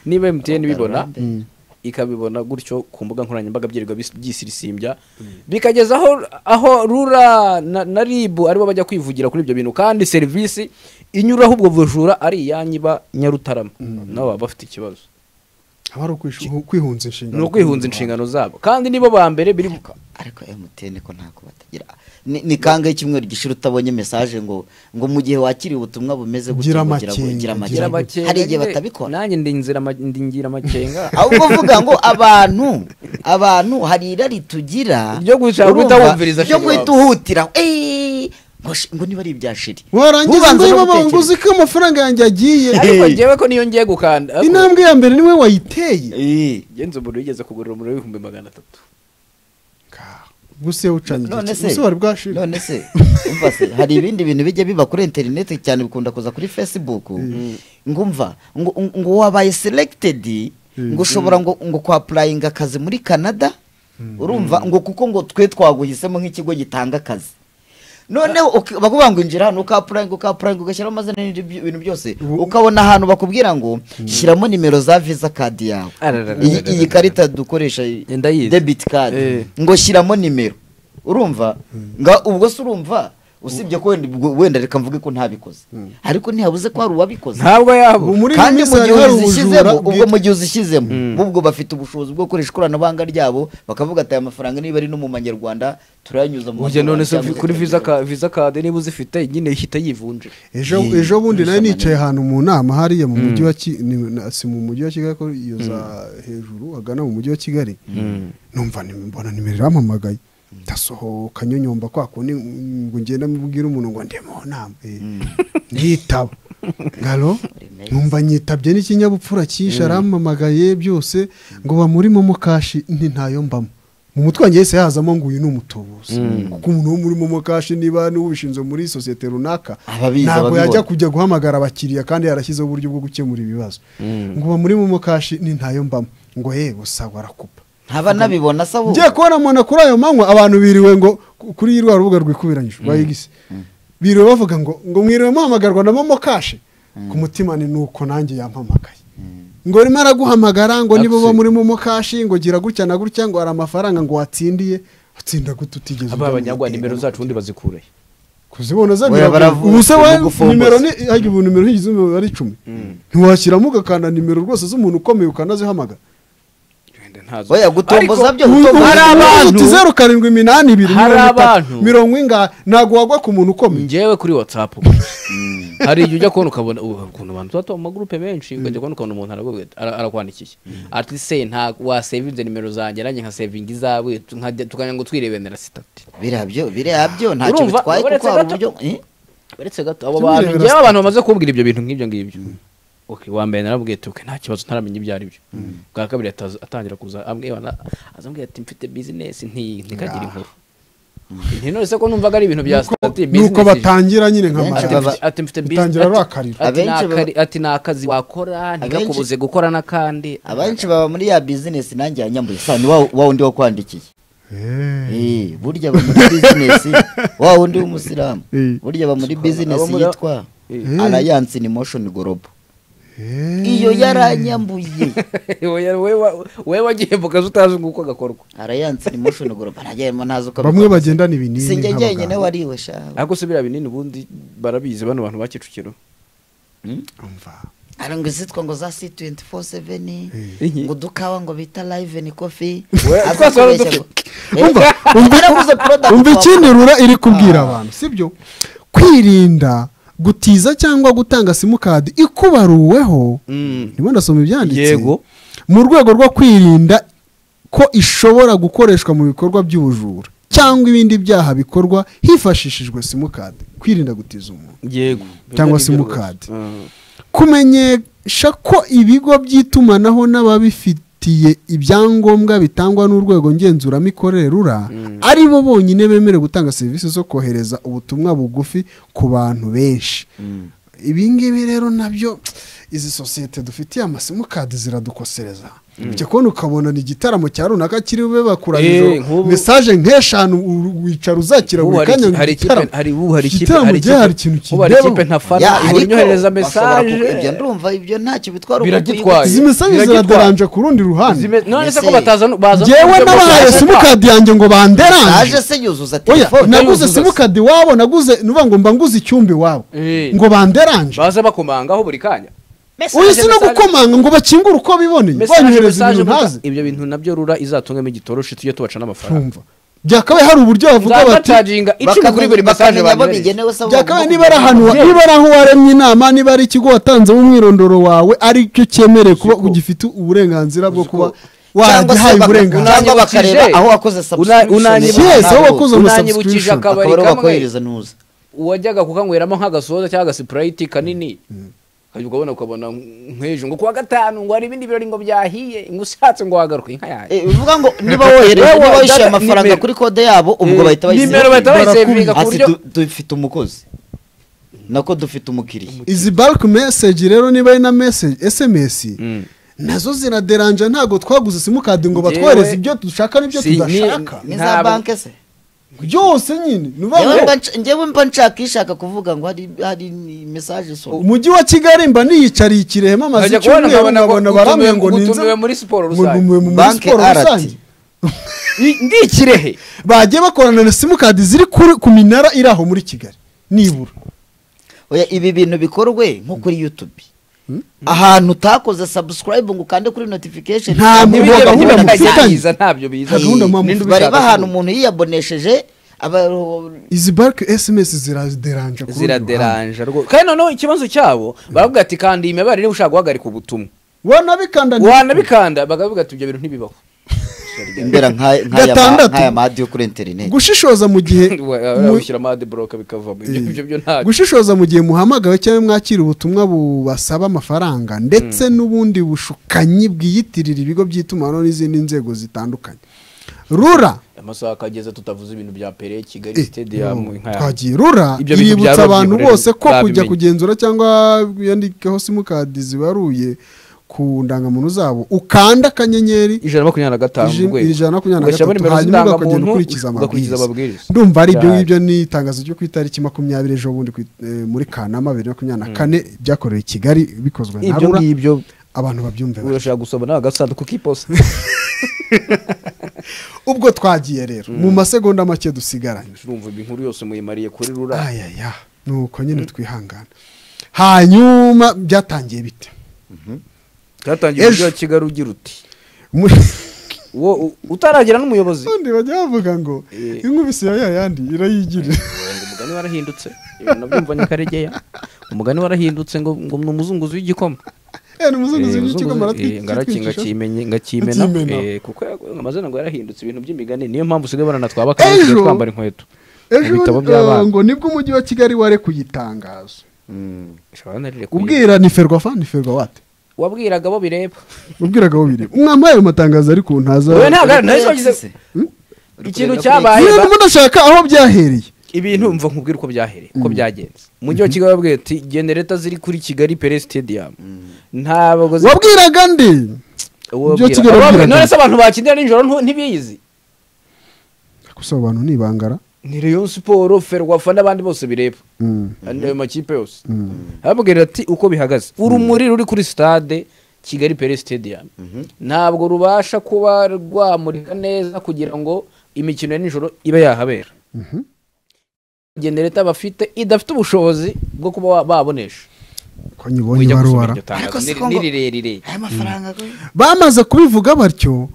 niba emutiyeni bibona Mm. ikabibona gutyo ku mbuga nkoranyambaga byirirwa bis- byisirisimbya bikageza aho aho rura na, na ribu aribo bajya kwivugira kuri ibyo bintu kandi serivisi inyuraho ubwo bujura ari iyanyu iba nyarutarama nabo baba bafite ikibazo haba ari ukwishu- kwihunza inshingano ni ukwihunza inshingano zabo kandi nibo ba mbere biri ariko ariko emutiyeni ko ntabwo batagira ni ni kangahe icyumweru gishira utabonye mesaje ngo ngo mu gihe wakiriye ubutumwa bumeze gutya Gira ngo gira- amakenga, gira gira amakenga hari igihe batabikora nanjye ndi inzira ma- ndi ngira amakenga ahubwo uvuga ngo abantu abantu hari irari tugira Ryo gushaka urumva, guhita wumviriza ryo shiri guhita uhutira eh, ngo shi- ngo niba ari ibya shiri warangiza Ubanza ngo no baba ngo gutekereza. uzi ko amafaranga yanjye agiye ariko ngewe ko niyo ngiye gukanda ariko- intambwe ya mbere niwe wayiteye Eh. genze umuntu yigeze kugurira umuriro w'ibihumbi magana atatu gusa iyo ucanye none igice se gusa wari bwashira none se umva se hari ibindi bintu bijya biba kuri interineti cyane bikunda kuza kuri facebook ngumva ngo ngo wabaye selected ngo ushobora ngo ngo kwapurayinga akazi muri canada urumva ngo kuko ngo twe twaguhisemo nk'ikigo gitanga akazi noneho uki- bakubwira ngo injira hano ukapurayinga ukapurayinga ugashyiramo amazina y'ibyo- ibintu byose Ubu- ukabona ahantu bakubwira ngo shyiramo nimero za visa kadi yawe Arararara. iyi iyi karita dukoresha Ndayizi. debit card Eh. ngo shyiramo nimero urumva nga ubwo se urumva usibye ko wenda ubwo- wenda reka mvuge ko ntabikoze ariko ntihabuze ko hari uwabikoze ntabwo yabo ubu muri iyi kandi minsi mu gihe hari ubujura uzishyizemo ubwo mu bwite gihe uzishyizemo ubwo bafite ubushobozi bwo gukoresha ikoranabuhanga ryabo bakavuga ati aya mafaranga niba ari no mu manyarwanda turayanyuza mu Ujya none se madolari cyangwa kuri se visa ka visa kade niba uzifite nyine ihita yivunja ejo Yee, ejo bundi nari urasoma nicaye ahantu mu nama hariya mu mujyi wa Ki- ni- na- si mu mujyi wa kigali ko iyo za hejuru hagana mu mujyi wa kigali numva ni- mbona nimero iramamagaye ndasohoka nyonyomba kwa kundi ngo ngenda mubwire umuntu ngo ndi mu nama Eh, nditaba ngaro numva nyitabye n'ikinyabupfura cyinshi aramamagaye byose ngo bamuri momo kashi nti ntayo mbamo mu mutwe wanjye yahise hazamo ngo uyu ni umutubuzi kuko umuntu wo muri momo kashi niba n'ubishinzwe muri sosiyete runaka Ababizi ntabwo ababibona. yajya kujya guhamagara abakiriya kandi yarashyizeho uburyo bwo gukemura ibibazo ngo uba muri momo kashi ni ntayo mbamo ngo yewe sawa arakupa ntaba nabibona sabo ngiye kubona mona kuri ayo manywa abantu biriwe ngo ku- kuri rwa rubuga rwikubiranyije rwa igisi biriwe bavuga ngo ngo mwiriwe muhamagarwa na momo kashi ku mutima ni nuko nanjye yampamagaye ngo rimo araguhamagara ngo niba uba muri momo kashi ngo gira gutya na gutya ngo hari amafaranga ngo watsindiye utsinda gute utigeze aba ujya mu abanyagwa ideni. nimero zacu ubundi bazikure kuzibona za Oya, baravu- ubu se wa bagufomboza. nimero ni hajya ubu nimero higize ari icumi ntiwashyiramo ugakanda nimero rwose z'umuntu ukomeye ukanazihamagara wenda ntazo oya gutomboza byo gutomboza hari byo. abantu- uti zeru karindwi iminani ibiri Hari mirongo itatu abantu- mirongo ingahe ntabwo wagwa ku muntu ukomeye ngewe kuri watsapu hari igihe ujya kubona ukabona ubu ukuntu abantu tuba mu magurupe menshi ukajya kubona ukuntu umuntu aravuga ati, ara- arakwandikiye ati se nta wasevinze nimero zanjye nanjye nka sevinga izawe tukajya tukajya ngo twirebenera sitati biriya byo biriya byo ntacyo Urumva, bitwaye kuko uretse hari uburyo gato- eh? uretse gato abo Twirebera bantu ngewe sitati. abantu bamaze kumbwira ibyo bintu nk'ibyo ngibyo Okay, wa mbere narabwiye ati okay, nta kibazo ntaramenya ibyo ari byo bwa kabiri ataza- atangira kuza ambwira azambwira ati mfite bizinesi nti- ntikagire inkuru ntinone se ko numvaga ari ibintu bya sitati nuko business ije. batangira nyine nka Benshi mara baba- ati ati mfite business utangira ati- urakarira ati ni Abenshi akari- ati ni akazi wakora ntikakubuze gukora n'akandi abenshi baba muri ya bizinesi nanjye yanyambuye sano wa wa wundi wakwandikiye Eh, burya aba muri bizinesi wa wundi w'umusilamu Eh. burya aba muri Aba bizinesi muri- yitwa Eh. alliance in motion global Eh. iyo yaranyambuye Oya, wowe wa- wowe wagiye mu kazi utazi ngo uko gakorwa alliance in motion global ntajyemo ntazi uko bamwe abikora. bagendana ibinini sinjye nk'abaganga. njyenyine wariwe shaho ariko se biriya binini ubundi barabizi bano bantu ba kicukiro Umva. ari ngo izitwa ngo za C247 Inki. ngo dukawa ngo bita live ni coffee We- aza twese wari kubeshya udufite. ngo- Umva, Eh, umva- yaravuze product umva wapfa. ikindi rura iri kubwira abantu sibyo kwirinda gutiza cyangwa gutanga simukadi ikubaruweho ndimo ndasoma ibyanditse Yego. mu rwego rwo kwirinda ko ishobora gukoreshwa mu bikorwa by'ubujura cyangwa ibindi byaha bikorwa hifashishijwe simukadi kwirinda gutiza umuntu yego Cyangwa Ibyo ni byo simukadi. rwose. Mm. kumenyesha ko ibigo by'itumanaho n'ababifitiye ibyangombwa bitangwa n'urwego ngenzuramikorere rura ari bo bonyine bemerewe gutanga serivisi zo kohereza ubutumwa bugufi ku bantu benshi ibi ngibi rero nabyo izi sosiyete dufitiye amasimukadi ziradukosereza ujya kubona ukabona ni igitaramo cya runaka kiri bube Eh, bakuranyije nk'ubu- mesaje nk'eshanu u- wicara uzakira Ubu buri hari kanya iki- ngo hari ikipe igitaramo. hari ubu hari ikipe igitaramo hari gihe hari ikintu ikipe ubu hari kindebaho. ikipe Ya, ntafana ariko ihora inyohereza bashobora ku- ibyo mesaje ndumva ibyo ntacyo bitwara Biragitwaye. izi mesaje Biragitwara. ziradaranje ku rundi ruhande Zime- none se ko Ese- batazana bazana ngewe uburyo bwo- nabahaye simukadi yanjye ngo banderanje aje se yuzuza oya telefone naguze yuzuza simukadi iwabo naguze nuvuga ngo mba nguze icyumba iwabo Eh. ngo banderanje baza bakomangaho buri kanya uyu Mesaje, si no mesaje. gukomanga ngo bakingure uko biboneye Mesaje, banyohereza mesaje, ibintu burya ntazi ibyo bintu nabyo rura izatungamo igitoroshi tujye tubaca n'amafaranga ntumva byakabaye hari uburyo bavuga bati nzabacaginga icumi kuri buri mesaje bakamenya abo banyohereje bigenewe se byakabaye bagomba niba ari ahantu wa- niba ari aho waremye inama niba ari ikigo watanzemo umwirondoro wawe aricyo cyemerewe kuba ugifite uburenganzira bwo kuba cyangwa se waragihaye baka- uburenganzira cyangwa bakareba Unanyibukije. aho wakoze Una- subscription unanyibukije. Yes, aho wakoze ama unanyibukije subscription. akabari bakaba kamwe bakohereza nuza wajyaga kukanyweramo nk'agasoza cyangwa agasipurayiti kanini ukajya ukabona ukabona nk'ejo ngo kuwa gatanu ngo hari ibindi birori ngo byahiye ngo ushatse ngo wagaruke inka yawe Eh, bivuga ngo niba wohereje Wewe niba wishyuye data amafaranga nimero. kuri kode yabo ubwo Eh, bahita bayisiba. nimero bahita bayisevinga ku Ati buryo du- dufite umukozi nako dufite umukiriya izi bulk message rero niba ari na message sms nazo ziraderanja ntabwo twaguze simukadi ngo Njyewe- batwohereze ibyo dushaka n'ibyo Si- ni- tudashaka ni za Ntabwo- banke se byose nyine ni ukuvuga Njyewe ngo mba nsh- njyewe mba nshaka ishaka kuvuga ngo hari hari mesaje isoma umujyi wa kigali mba niyicariye i kirehe amaze Nkajya icyumweru kubona nkabona ngo nkabona baramwe ngo utumiwe- ninze utumiwe muri siporo ngo rusange. ntumiwe muri Banke siporo RRT. rusange I- ndi ikirehe bagiye bakorana na simukadi ziri kuri ku minara iri aho muri kigali nibura oya ibi bintu bikorwe nko kuri youtube ahantu utakoze subscribe ngo ukande kuri notification Nta Ntabwo muntu ugomba wabona kubona mu message. bifitanye. biza ntabyo biza Nta gahunda mpamvu Ninde bari ubishaka bahantu kuba? umuntu yiyabonesheje aba- izi bulk sms ziraderanja ku rundi ruhande. ziraderanje rwose kandi noneho ikibazo cyabo baravuga ati kandi iyi mibare niba ushaka guhagarika ubutumwa wanabikanda wanabikanda bakavuga ati ibyo bintu ntibibaho imbera nk'aya nk'aya ma- Gatandatu. nk'aya madiyo kuri interineti gushishoza mu gihe mu- ushyira amade buroka bikavamo ibyo ibyo byo ntabyo gushishoza mu gihe muhamagawe cyangwa mwakira ubutumwa bubasaba amafaranga ndetse n'ubundi bushukanyi bwiyitirira ibigo by'itumanaho n'izindi nzego zitandukanye rura amasaha akageza tutavuze ibintu bya pere kigali Eh, sitediyamu no, nka ya- twagiye rura Ibyo bintu iributsa byaba abantu byikorera, bose ko kujya babimenye. kugenzura cyangwa yandikaho simukadi zibaruye ku ndangamuntu zabo ukanda akanyenyeri ijana na makumyabiri na gatanu ijana- urwego. ijana na makumyabiri na gatatu Ugashyiramo nimero hanyuma z'indangamuntu, ukagenda ukurikiza ugakurikiza amabwiriza amabwiriza. ndumva ari ibyo Yari. ngibyo ni itangazo ryo ku itariki makumyabiri ejo bundi ku i- eh, muri kanama bibiri na makumyabiri na kane byakorewe i kigali bikozwe na ibyo rura ngibyo abantu babyumve batyo. urashaka gusoma nawe agasanduku k'iposita ubwo twagiye rero mu masegonda make dusigaranye urumva inkuru yose muyimariye kuri rura ayaya nuko nyine twihangana hanyuma byatangiye bite byatangiye umujyi Ejo. wa kigali ugira uti Mu- wo u- utaragira n'umuyobozi kandi bajya bavuga ngo Eh. inkubisi ya yayandi irayigirira ngo umugani warahindutse Ibi nabyumvanye karegeya umugani warahindutse ngo ngo ni umuzunguzi w'igikoma Eh, ni umuzunguzi Eh, w'igikoma umuzunguzi, eh, ngaraki- ngakimenye- ngakimena Ngakimena. eh, kuko yago- amazina ngo yarahindutse ibintu by'imigani niyo mpamvu usigaye ubona twaba kandi Ejo- tugiye twambara inkweto ejo ibitabo bundi, by'abana. eh, ngo nibwo umujyi wa kigali warekuye itangazo Ushobora narire kuyi- ubwira ni ferwafa ni ferwawate wabwiraga abo bireba ubwiraga aho bireba umwami ayo matangazo ariko ntaza wowe ntabwo ari- nahise wagize ikintu cyabaye niyo ba- ndimo ndashaka aho byahereye ibintu mva nkubwira uko byahereye uko byagenze umujyi wa kigali wabwiye ati genereta ziri kuri kigali pere stadium ntabwo zi- wabwiraga nde uwo ibyo wabwira- Kigali uwo wabwira- wabwiraga. none se abantu bakindira nijoro ntu- ntibiyizi gusa abo bantu nibangara ni rayon siporo ferwafa n'abandi bose bireba ayo makipe yose ababwira ati uko bihagaze urumuri ruri kuri stade kigali pere stadium ntabwo rubasha kuba rwamurika neza kugira ngo imikino ya nijoro ibe yahabera genereta bafite idafite ubushobozi bwo kuba wa- babonesha ko nyibonye baruwara Ariko si tangazo ko ngo- rirerire aya mafaranga we bamaze kubivuga batyo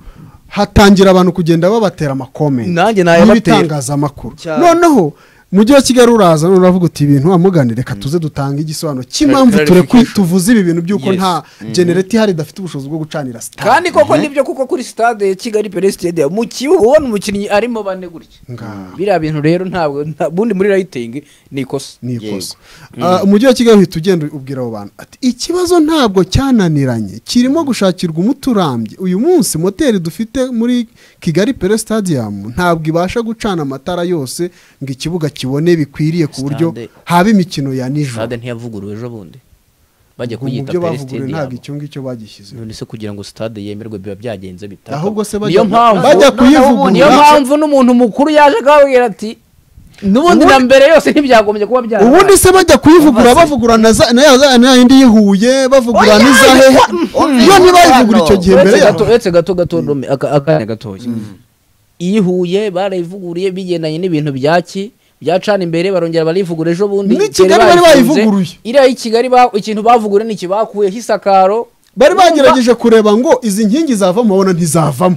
hatangira abantu kugenda babatera amakomenti Nanjye nayabatera. y'ibitangazamakuru Cyane. noneho mujyi wa kigali uraza none uravuga uti ibintu amugani reka tuze dutanga igisobanuro cy'impamvu turekwi clarification. tuvuze ibi bintu by'uko Yes. nta genereta ihari idafite ubushobozi bwo gucanira sitade kandi koko nibyo kuko kuri stade ya kigali pere stadium mu kibuga ubona umukinnyi arimo bane gutya Nga- biriya bintu rero ntabwo nta- bundi muri rayitingi ni ikosa ni ikosa Ah, umujyi wa kigali uhita ugenda ubwira abo bantu ati ikibazo ntabwo cyananiranye kirimo gushakirwa umuti urambye uyu munsi moteri dufite muri kigali pere stadium ntabwo ibasha gucana amatara yose ngo ikibuga kibone bikwiriye ku buryo Stade. haba imikino ya nijoro stade ntiyavuguruwe ejo bundi bajya Ngo mu kuyita byo pere bavuguruye ntabwo stadium icyo ngicyo bagishyizeho none se kugira ngo stade yemerwe biba byagenze bitaka Ahubwo se bajya- niyo mpamvu bajya kuyivugurura. niyo mpamvu n'umuntu mukuru yaje akababwira ati n'ubundi na mbere yose ntibyagombye kuba byabaye ubundi se bajya kuyivugura bavugura na za- na ya- za- na yindi y'ihuye bavugura n'izahehe yo ntibayivugura icyo gihe mbere uretse yaho gato uretse gato gato Rome, aka- akanya gatoya iyo ihuye barayivuguriye bigendanye n'ibintu byaki byacana imbere barongera barivugura ejo bundi N'i Kigali Kigali bari bayifunze. bayivuguruye. iriya y'i kigali ba- ikintu bavuguriye ni iki bakuyeho isakaro bari bagerageje kureba ngo izi nkingi zavamo babona ntizavamo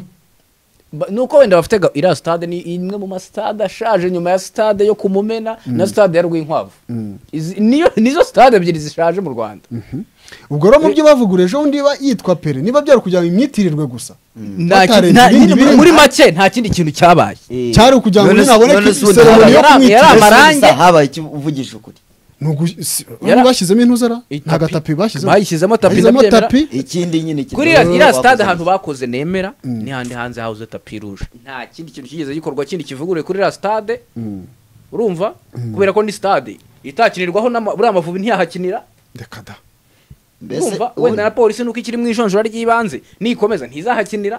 Ba- nuko wenda bafite ga- iriya stade ni imwe mu masitade ashaje nyuma ya stade yo ku Mumena na stade ya rwinkwavu Izi- niyo- nizo stade ebyiri zishaje mu rwanda ubwo rero mu byo bavugura ejo bundi iba yitwa pere niba byari kugira ngo imyitirirwe gusa Nta ki- Batarenze nta- ibindi birenge. muri make nta kindi kintu cyabaye cyari ukugira ngo None se- naboneke none se ubundi iseromoni yo habaye- kumwitira yari amarangi. Gusa habaye icyo uvugije ukuri Ni ugu- si- Yara- bashyizemo intuzara Itapi. nta gatapi bashyizemo Bayishyizemo tapi, Bashyizemo ndabyemera. tapi ikindi nyine kiri- kuri iriya- iriya bakoze stade neza. ahantu bakoze nemera ni handi hanze hawuze tapi ruje nta kindi kintu kigeze gikorwa kindi kivuguruye kuri iriya stade urumva kubera ko ni stade itakinirwaho n'ama- buriya amavubi ntiyahakinira reka da Mbese urumva ubu- wenda na polisi nuko ikiri mu ijonjora ry'ibanze nikomeza ntizahakinira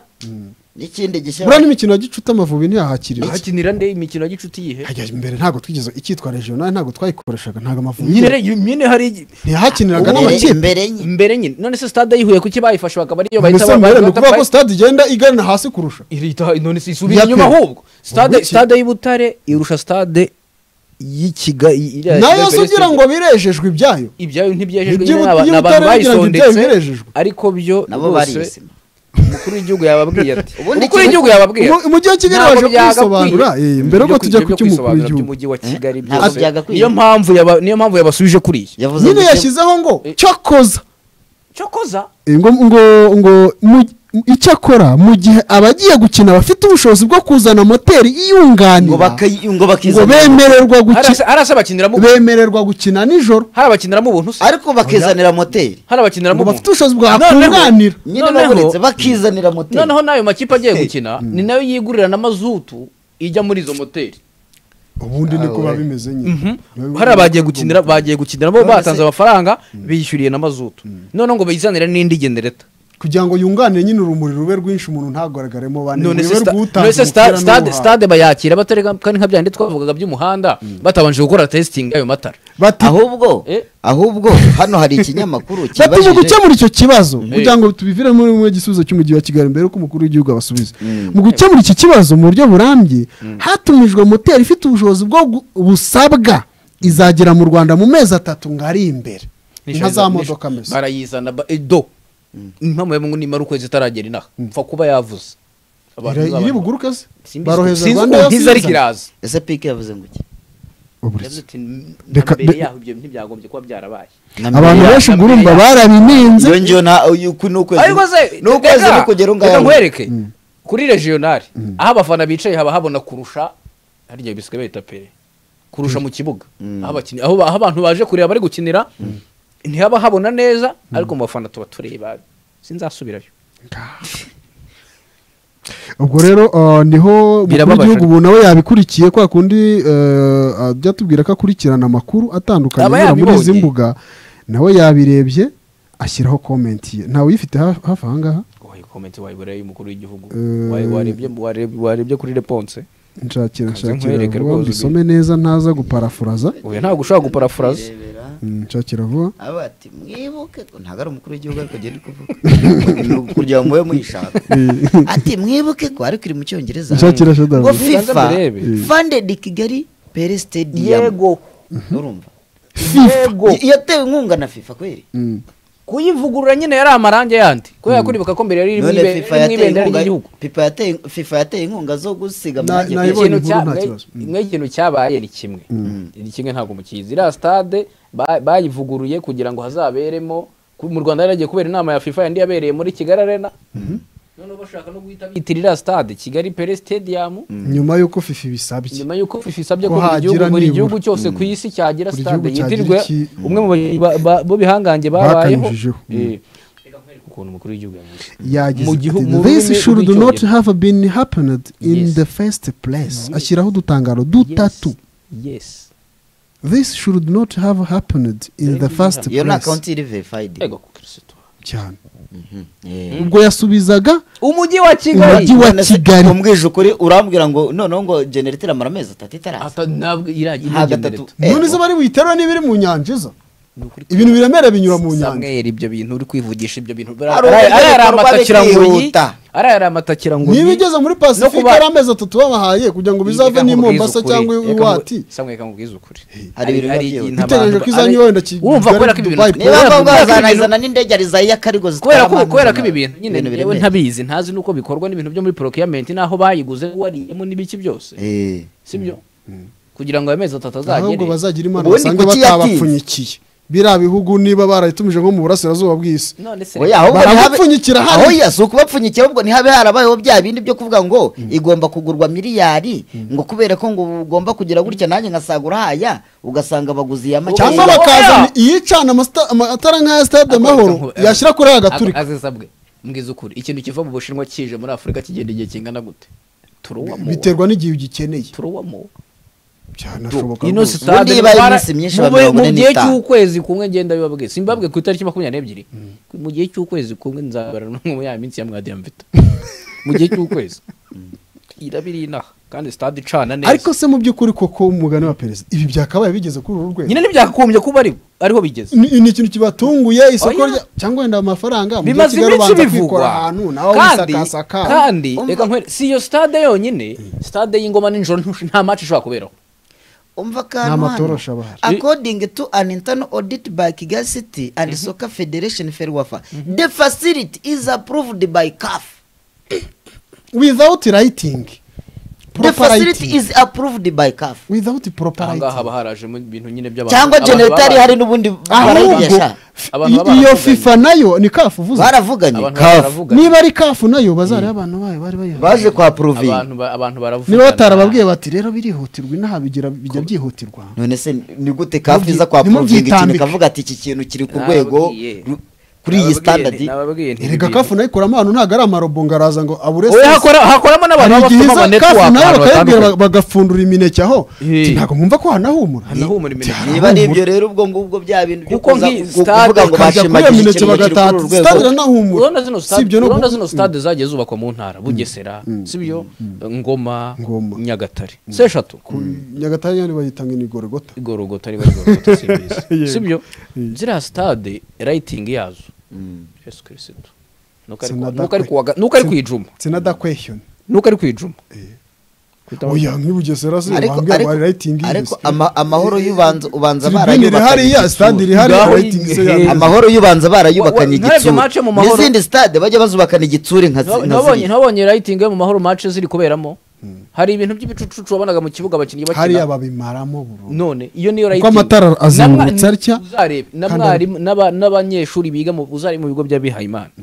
n'ikindi gishya buriya n'imikino ya gicuti amavubi ntiyahakirira hakinira nde imikino ya gicuti yihe hajya imbere ntabwo twigeze icyitwa regional ntabwo twayikoreshaga ntabwo amavubi nyine rero nyine hari igi- ntiyahakiniraga Imbere- n'amakipe imbere nye mbere nyine none se stade yihuye kuki bayifashe bakaba ariyo bahita mbese mbere ni bahita- ukuvuga ko stade igenda igana hasi kurusha irita none si isubira Ya inyuma pe- ahubwo stade Ubuki. stade y'Ibutare irusha stade y'ikiga iriya- nayo Kigali si ugira ngo birejejwe ibyayo ibyayo ntibyejejwe Iby'Ibu- nyine n'aba- iby'Ibutare n'abantu bagira ngo ibyayo bayisondetse birejejwe. ariko byo nabo rwose bariyise umukuru w'igihugu yababwiye ati Ubundi umukuru ikigo- w'igihugu yababwiye Mu- umujyi wa Kigali ntabwo waje byagakwiye. kubisobanura, eh, mbere Ibyo yuko tujya ku- ibyo ku cy'umukuru kwisobanura w'igihugu. by'umujyi wa kigali ntabwo byose byagakwiye. niyo mpamvu yaba- niyo mpamvu yabasubije kuri iyi yavuze nyine ngo- yashyizeho ngo cyokoza cyokoza Eh, ngo ngo ngo mu- icyakora mu gihe abagiye gukina bafite ubushobozi bwo kuzana moteri ngo iyunganira bakayi- ngo ngo bakizanira bemererwa harasa gukina harasa bakiniramo bemererwa gukina nijoro hari abakiniramo ubuntu se ariko bakizanira moteri hari abakiniramo ngo ubuntu bafite ubushobozi Noneho- bwakunganira nyine Noneho- babonetse bakizanira moteri noneho n'ayo makipe agiye gukina ni nayo yigurira na mazutu ijya muri izo moteri ubundi ni kuba bimeze nyine hari abagiye gukinira bagiye gukinira bo None se- batanze amafaranga biyishyuriye na mazutu noneho ngo bayizanire n'indi genereta kugira ngo yunganire nyine urumuri rube rwinshi umuntu ntagaragaremo bane none se urebe sta- rw'utanze none se umupira sta- stade n'uwuhawe. stade bayakira batari nka- kandi nka bya bindi twavugaga by'umuhanda batabanje gukora testing y'ayo matara bati ahubwo Eh? ahubwo hano hari ikinyamakuru bati mu kibajije gukemura icyo kibazo kugira ngo tubiviremo mu gisubizo cy'umujyi wa kigali mbere yuko umukuru w'igihugu abasubiza mu gukemura iki kibazo mu buryo burambye hatumijwe moteri ifite ubushobozi bwo gu- busabwa izagera mu rwanda mu mezi atatu ngo ari imbere nka za modoka mbese barayizana ba- edo impamvu ya mungu nimara ukwezi itaragera inaha mfa kuba yavuze abantu Iri- iri b'abantu. buguruke se Simbizi- baroheza sinzi rwanda ukuntu yose ntiza ariko iza. iraza ese pike yavuze ngo iki Uburitse. yavuze ati "N- Reka- na mbere be- yaho ibyo ntibyagombye kuba byarabaye Na mbere abantu ya- benshi na mbere gurumba ya- barabininze iyo ngiyo na uyu- uku ni ukwezi ariko se ni ukwezi reka- no kugera reka ngaho nkwereke kuri regional aho abafana bicaye haba habona kurusha harya bisigaye bahita pere kurusha mu kibuga aho abakinnyi- aho aho abantu baje kureba bari gukinira ntihaba habona neza ariko mu bafana tuba tureba sinzasubirayo ubwo rero ah, niho umukuru Birababaje. w'igihugu ubu nawe yabikurikiye kwa kundi eh, ajya atubwira ko akurikirana amakuru atandukanye Aba anyura muri izi yabibonye. mbuga nawe yabirebye ashyiraho komenti ye ntawe uyifite ha- hafi aha ngaha wayi komenti wayibura y'umukuru w'igihugu Eh. Wayi- warebye warebye- warebye kuri reponse nshakira Kaze nshakira nkwereke vuba rwose mbisome neza ntaza guparafuraza uyu ntabwo ushobora guparafuraza Kwirebera. Mm, nshakira vuba aba ati mwibuke ntabwo ari umukuru w'igihugu ariko agenda kuvuga Ni kugira ngo mube muyishaka ati mwibuke ko ariko iri mu cyongereza nshakira shoda ngo Mubanze fifa murebe. funded kigali pere stadium yego urumva yego Y- yatewe inkunga na fifa kweri Mm. kuyivugurura nyine yari amarangi yandi kubera ko uribuka ko mbere yari iri mu none ibe- fifa iri mu yateye ibendera inkunga ry'igihugu FIFA yateye- fifa yateye inkunga zo gusiga Na- amarangi na- kweri. Nayibonye Ikintu inkuru cya- nta mwe- kibazo. Mm. mwe ikintu cyabaye ni kimwe ni kimwe ntabwo mukizi iriya stade ba- bayivuguruye kugira ngo hazaberemo ku- mu rwanda yari yagiye kubera inama ya fifa yandi yabereye muri kigali arena noneho bashaka no guhita bitira iriya stade kigali pere stadium nyuma y'uko fifi ibisabye nyuma y'uko fifa isabye Ko ko buri gihugu hagira buri nibura. gihugu cyose ku isi cyagira Buri stade gihugu cyagira yitirirwe iki- umwe mu bakinnyi ba- ba- b'ibihangange babayeho Bakanyujijeho. Mm. Eh, reka nkwereke ukuntu umukuru w'igihugu yavuze yagize Mu ati gihu- mu this rurimi should rw'icyongereza." not have been happened in Yes. the first place ashyiraho udutangaro dutatu yes this should not have happened in the first iyo ni place akawunti iri verified yego kristo cyane Eh. ubwo yasubizaga umujyi wa Umujyi kigali wa None se Kigali. umbwije ukuri urambwira ngo noneho ngo generate amara amezi atatu itaraza Ata- ntabwo iragira nta igendere gatatu tu. Eh, none zo bari buyitere n'ibiri mu nyanja zo Ni ukuri ibintu biremerera binyura mu nyanja Samuel ibyo bintu uri kwivugisha ibyo bintu Hari uburyo bikorwa bikihuta. ari amatakira ngo niba igeze muri pasifika kuba- ari amezi atatu babahaye kugira ngo bizave n'i mombasa cyangwa iwati samwe kamubwiza ukuri Hari ibintu biba byihuta. ikintu Bitegereje abantu- ko izanyu ari- wenda ki- urumva kubera ko ibi Dubai bintu- niba kubera ngombwa ko ibi bazanazana bintu- n'indege ariza y'akarigo kubera ko abantu kubera ko ibi na- bintu nyine ibintu yewe biremereye. ntabizi ntazi n'uko bikorwa n'ibintu byo muri procurement n'aho bayiguze wariyemo n'ibiki byose Eh. sibyo kugira ngo ayo mezi atatu ahubwo azagere bazagira imana Ubundi basange kuki yatinze? batabapfunyikiye biriya bihugu niba barayitumije nko mu burasirazuba bw'isi none se Oya, ahubwo ntihabe- Barabapfunyikira hano. aho ya si ukubapfunyikira ahubwo ntihabe harabayeho bya bindi byo kuvuga ngo igomba kugurwa miliyari ngo kubera ko ngo ugomba kugira gutya nanjye nkasagura haya ugasanga baguzi ya make cyangwa Oya. bakazana iyicana amasta- amatara nk'aya stade amahoro yashyira kuri aya gaturika azisabwe mbwiza ukuri ikintu kiva mu bushinwa kije muri afurika kigenda igihe kingana gute turuwamo biterwa n'igihe ugikeneye turuwamo byanashoboka ino rwose. sitade Ubundi ibaye itwara- iminsi myinshi, mu- abantu mu babone gihe n'itanu. cy'ukwezi kumwe ngenda bibabwiye simbabwe ku itariki makumyabiri n'ebyiri mu gihe cy'ukwezi kumwe nzabara no mu ya minsi ya mwadiya mvita mu gihe cy'ukwezi irabiri inaha kandi sitade icana neza ariko se mu by'ukuri koko umugani wa perezida ibi byakabaye bigeze kuri uru rwego nyine ntibyakagombye kuba ari ariho bigeze ni ni ikintu kibatunguye isoko Oya. rya cyangwa wenda amafaranga mu gihe bimaze Kigali iminsi ubanza kwikora bivugwa ahantu nawe kandi wisakasaka kandi reka nkwere si iyo stade yonyine stade y'ingoma nijoro ntu- nta match ishobora kuberaho umva akantu matorosha bahari. according to an internal audit by kigali city and soccer federation ferwafa the facility is approved by caf without lighting the proper facility lighting is approved by caf without proper aha ngaha lighting haba harajemo ibintu nyine by'abantu cyangwa abantu generatari babaye- hari n'ubundi ahubwo barayigeza f- Abantu baba iyo baravuganye. fifa nayo ni kafu uvuze baravuganye abantu CAF. baravuganye. niba ari kafu nayo bazareba abana bayo bari bayihaye baje kwa proving abantu ba- abantu baravugana niba batarababwiye bati rero birihutirwa inaha bigira bijya byihutirwa none se ni gute kafu iza kwa ntimubyitambike. porovingi ikintu ikavuga ati iki kintu kiri ku rwego Nababwiye. ru- kuri iyi standard nababwiye nti erega ibintu- kafu nayo ikoramo ahantu ntabwo ari amarobo ngo araza ngo abure Oya, sesi. hakora- hakoramo n'abantu hari baba igihe bafite iza amaneto kafu waka nayo ahantu bakayibwira hatandukanye. ba- bagapfundura imineke aho Eh. Ati, ntabwo mwumva ko hanahumura Hanahumura imineke. Ati, niba ari hanahumura. ibyo rero ubwo ngubwo bya bintu byo Kuko kuza nk'iyi ku- stade kuvuga ngo bakajya kuri iyo bashimagiye mineke ikintu kiri kuri bagatata uru rwego stade iranahumura urabona zino si ibyo stade no urabona gu- zino stade zagiye zubakwa mu ntara bugesera sibyo ngoma Ngoma. nyagatare se eshatu nyagatare yari bayitanga inigorogota igorogota riba rigorogota simbizi sibyo ziriya stade rayitingi yazo yesu kirisitu nuko ari ku- Sinadakwe. nuko ari ku wa ga- nuko ari ku ijuma sinadakwehiyoni nuko ari ku ijuma oya nk'i bugesera se ariko bambwira ngo ariko- hari rayitingi ariko ama- amahoro y'ubanza ubanza tribune iri hariya stade iri hariya Ngaho rayitingi se iyi- yanditse. amahoro y'ubanza barayubakanye Wa- wa- ntabyo igitsure mace mu mahoro. n'izindi sitade bajya bazubakana igitsure nka Nta- zi- nka ntabonye ziriya ntabonye rayitingi yo mu mahoro mace ziri kuberamo hari ibintu by'ibicucucu wabonaga mu kibuga abakinnyi hariya bakina babimaramo burundu none iyo niyo kuko amatara azengurutse atya uzarebe na Kandi- mwarimu n'aba- n'abanyeshuri biga mu uzari mu bigo by'abihaye imana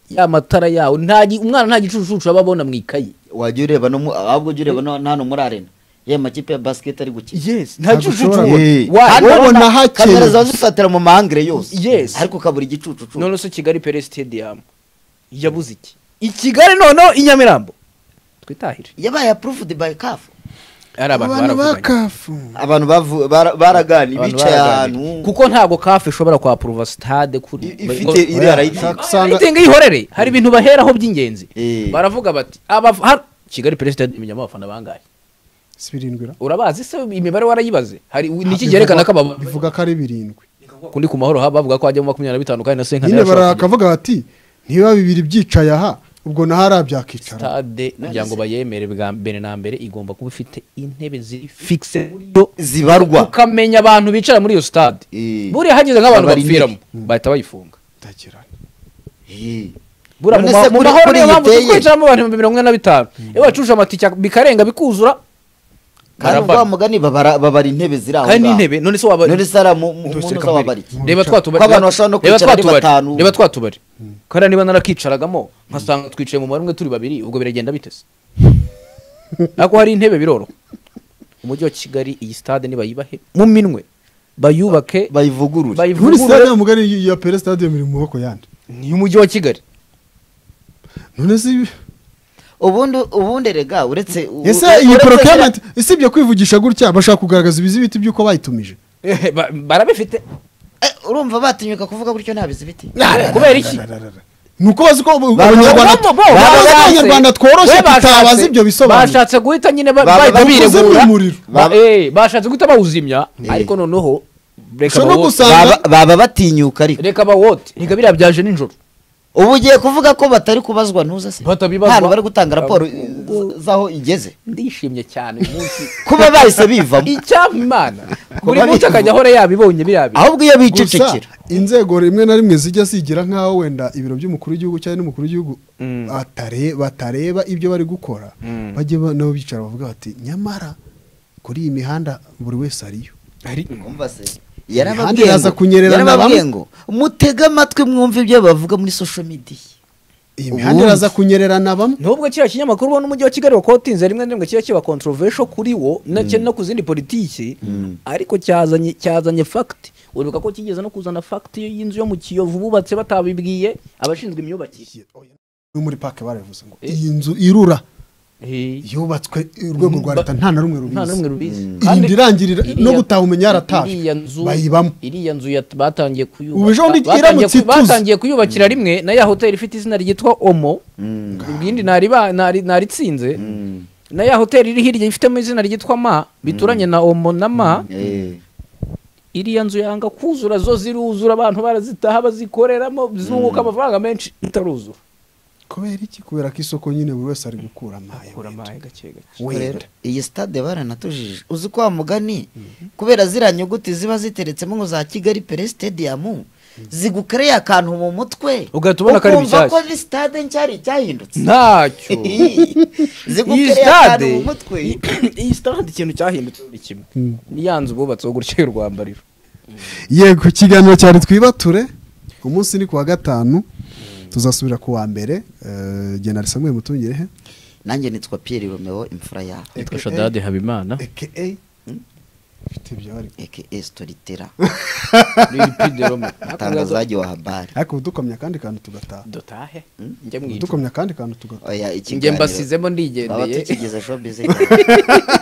ya matara yawo nta gi- umwana nta gicucucu aba abona mu ikayi wajya ureba no mu- ahubwo ujya ureba no no hano muri arena ye amakipe ya basiketi ari gukina yes nta Ntabwo gicucucu ushobora- Eh, Wa- hano wowe urabona na hakeye. kamera ziba zifatira mu mahangire yose Yes. ariko ukabura igicucucu none se kigali pere stadium yabuze iki i kigali noneho i nyamirambo twitahire yabaye apuruvudi bayi kafu ari abantu abantu ba baravuganye kafu abantu bavu- bara- baraganiye Abantu bicaye baraganira. ahantu kuko ntabwo kafe ishobora kwapuruva sitade kuri I- ifite iri arayitanga usanga aritinga yihorere hari ibintu baheraho by'ingenzi Eh. baravuga bati "Aba- har- kigali pere stadium inyama abafana bangahe si birindwi ra urabazi se imibare warayibaze hari niki cyerekana ko aba bivuga ko ari birindwi kundi ku mahoro ha- bavuga ko hajyamo makumyabiri na bitanu kandi na senkani nyine yarashobora kujya. barakavuga bati niba bibiri byicaye aha ubwo naho ari abyakicara stade kugira ngo bayemere bwa mbere na mbere igomba kuba ifite intebe ziri fixe muri yo zibarwa ukamenya abantu bicara muri iyo stade Eh. buriya hageze nk'abantu Abari intebe. bapfiramo bahita bayifunga Ndagira nti, Eh. buriya mu None ma- se mu kuri- mahoro kuri niyo iyi mpamvu iteye? tukwicaramo abantu ibihumbi mirongo ine na bitanu iyo bacuje amatike bikarenga bikuzura kandi ubwo barabara. wa mugani babara babara intebe ziri aho kandi ngaho. n'intebe none se waba none se ari mu mu- mu Dose ntuza kamere. wabara iki reba Wicara. twatubari Ko abantu bashobora no reba kwicara ari twatubari- batanu. reba twatubari kariya niba narakicaragamo nkasanga twicaye mu marumwe turi babiri ubwo biragenda bitese ntabwo hari intebe biroroha umujyi wa kigali iyi stade nibayibahe mu minwe bayubake nturi bayivugurure stade bayivugurure ya mugari y- ya pere stade iri mu maboko yandi ni umujyi wa kigali none si ubundi ubundi rega uretse u- ese u- iyi uretse- porokirementi isibye kwivugisha gutya bashaka kugaragaza ibizibiti by'uko bayitumije Eh, ba- barabifite Eh, urumva batinyuka kuvuga gutyo nta bizibiti kubera iki ni uko bazi ko ubu- abanyarwanda Bo- bo- bo- baba bazi ko bashatse- abanyarwanda tworoshye we bashatse- tutabaza ibyo bisobanuro bashatse guhita nyine ba- Baba bahita bawuzimya biregura umuriro. Ba- Baba- eh, bashatse guhita bawuzimya ariko noneho reka ushobora bawote gusanga Baba- baba batinyuka ariko reka bawote reka biriya byaje nijoro ubu ugiye kuvuga ko batari kubazwa ntuza se Batabibazwa. Hano bari gutanga raporo eh, z- z'aho igeze ndishimye cyane uyu munsi kuba bahise bivamo icyampa imana buri Kuba munsi bivuga. akajya ahora yabibonye biriya bintu ahubwo iyo gusa bicecekera inzego rimwe na rimwe zijya zigira nk'aho wenda ibiro by'umukuru w'igihugu cyangwa n'umukuru w'igihugu atare- batareba ibyo bari gukora bajye ba- nabo bicara bavuga bati nyamara kuri iyi mihanda buri wese ariyo Umva se, Imihanda yarababwiye iraza ngo- kunyerera na yarababwiye bamwe. ngo mutege amatwi mwumve ibyo bavuga muri social media iyi mihanda iraza kunyererana bamwe nubwo kiriya kinyamakuru ubona umujyi wa kigali wakotinze rimwe na rimwe kiba kiba controversial kuri wo ndetse no ku zindi politiki ariko cyazanye cyazanye fact uribuka ko kigeze no kuzana fact y'inzu yo mu kiyovu bubatse batabibwiye abashinzwe imyubakire no muri pake barabivuze ngo Eh. iyi nzu irura Eh, yubatswe urwego rwa Ba- leta nta na rumwe nta n'umwe rubizi rubizi iyindi irangirira iriya- no gutaha umenya iriya yaratashe nzu bayibamo iriya nzu yat- batangiye Ubu ejo bundi kuyubaka batangiye iramutse ku- ituze. batangiye kuyubakira rimwe na ya hoteli ifite izina ryitwa omo irindi ntari ba- ntari- naritsinze na ya hoteli iri hirya ifitemo izina ryitwa ma bituranye na omo na ma Eh. iriya nzu yanga kuzura zo ziruzura abantu barazitaha bazikoreramo zunguka amafaranga menshi itaruzura kubera iki kubera ko isoko nyine buri wese ari gukura amaye kura amaye gake gake wenda iyi stade baranatujije uzi ko wa mugani kubera ziriya nyuguti ziba ziteretsemo ngo za kigali pere stadium zigukereye akantu mu mutwe Ugahita ubona ko ari ukumva ko ibishyashya. ari stade nshya ari icyahindutse ntacyo iyi zigukereye akantu stade mu mutwe iyi stade ikintu cyahindutse buri kimwe niya nzu bubatseho gutya y'u rwambariro yego ikiganiro cyari twibature umunsi ni ku wa gatanu tuzasubira ku wa mbere eh, genari samuel mutungirehe nanjye nitwa pierre romeo imfura yabo Aka- shadade habimana aka mfite ibyo bari aka storitera dutahe tangazaji wa habari ariko dukomye akandi kantu tugataha njya mu icumbi dukomye akandi kantu tugataha oya njye ikiganiro mbasizemo baba ndigendeye tukigize showbiz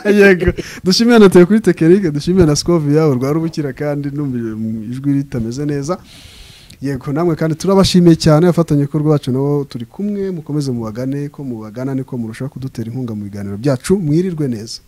yego dushimiye na teye kuri tekinike dushimiye na sikoviya urwa rubukira kandi numvire mu ijwi ritameze neza yego namwe kandi turabashimiye cyane abafatanyabikorwa bacu nabo turi kumwe mukomeze mubagane ko mubagana niko murushaho kudutera inkunga mu biganiro byacu mwirirwe neza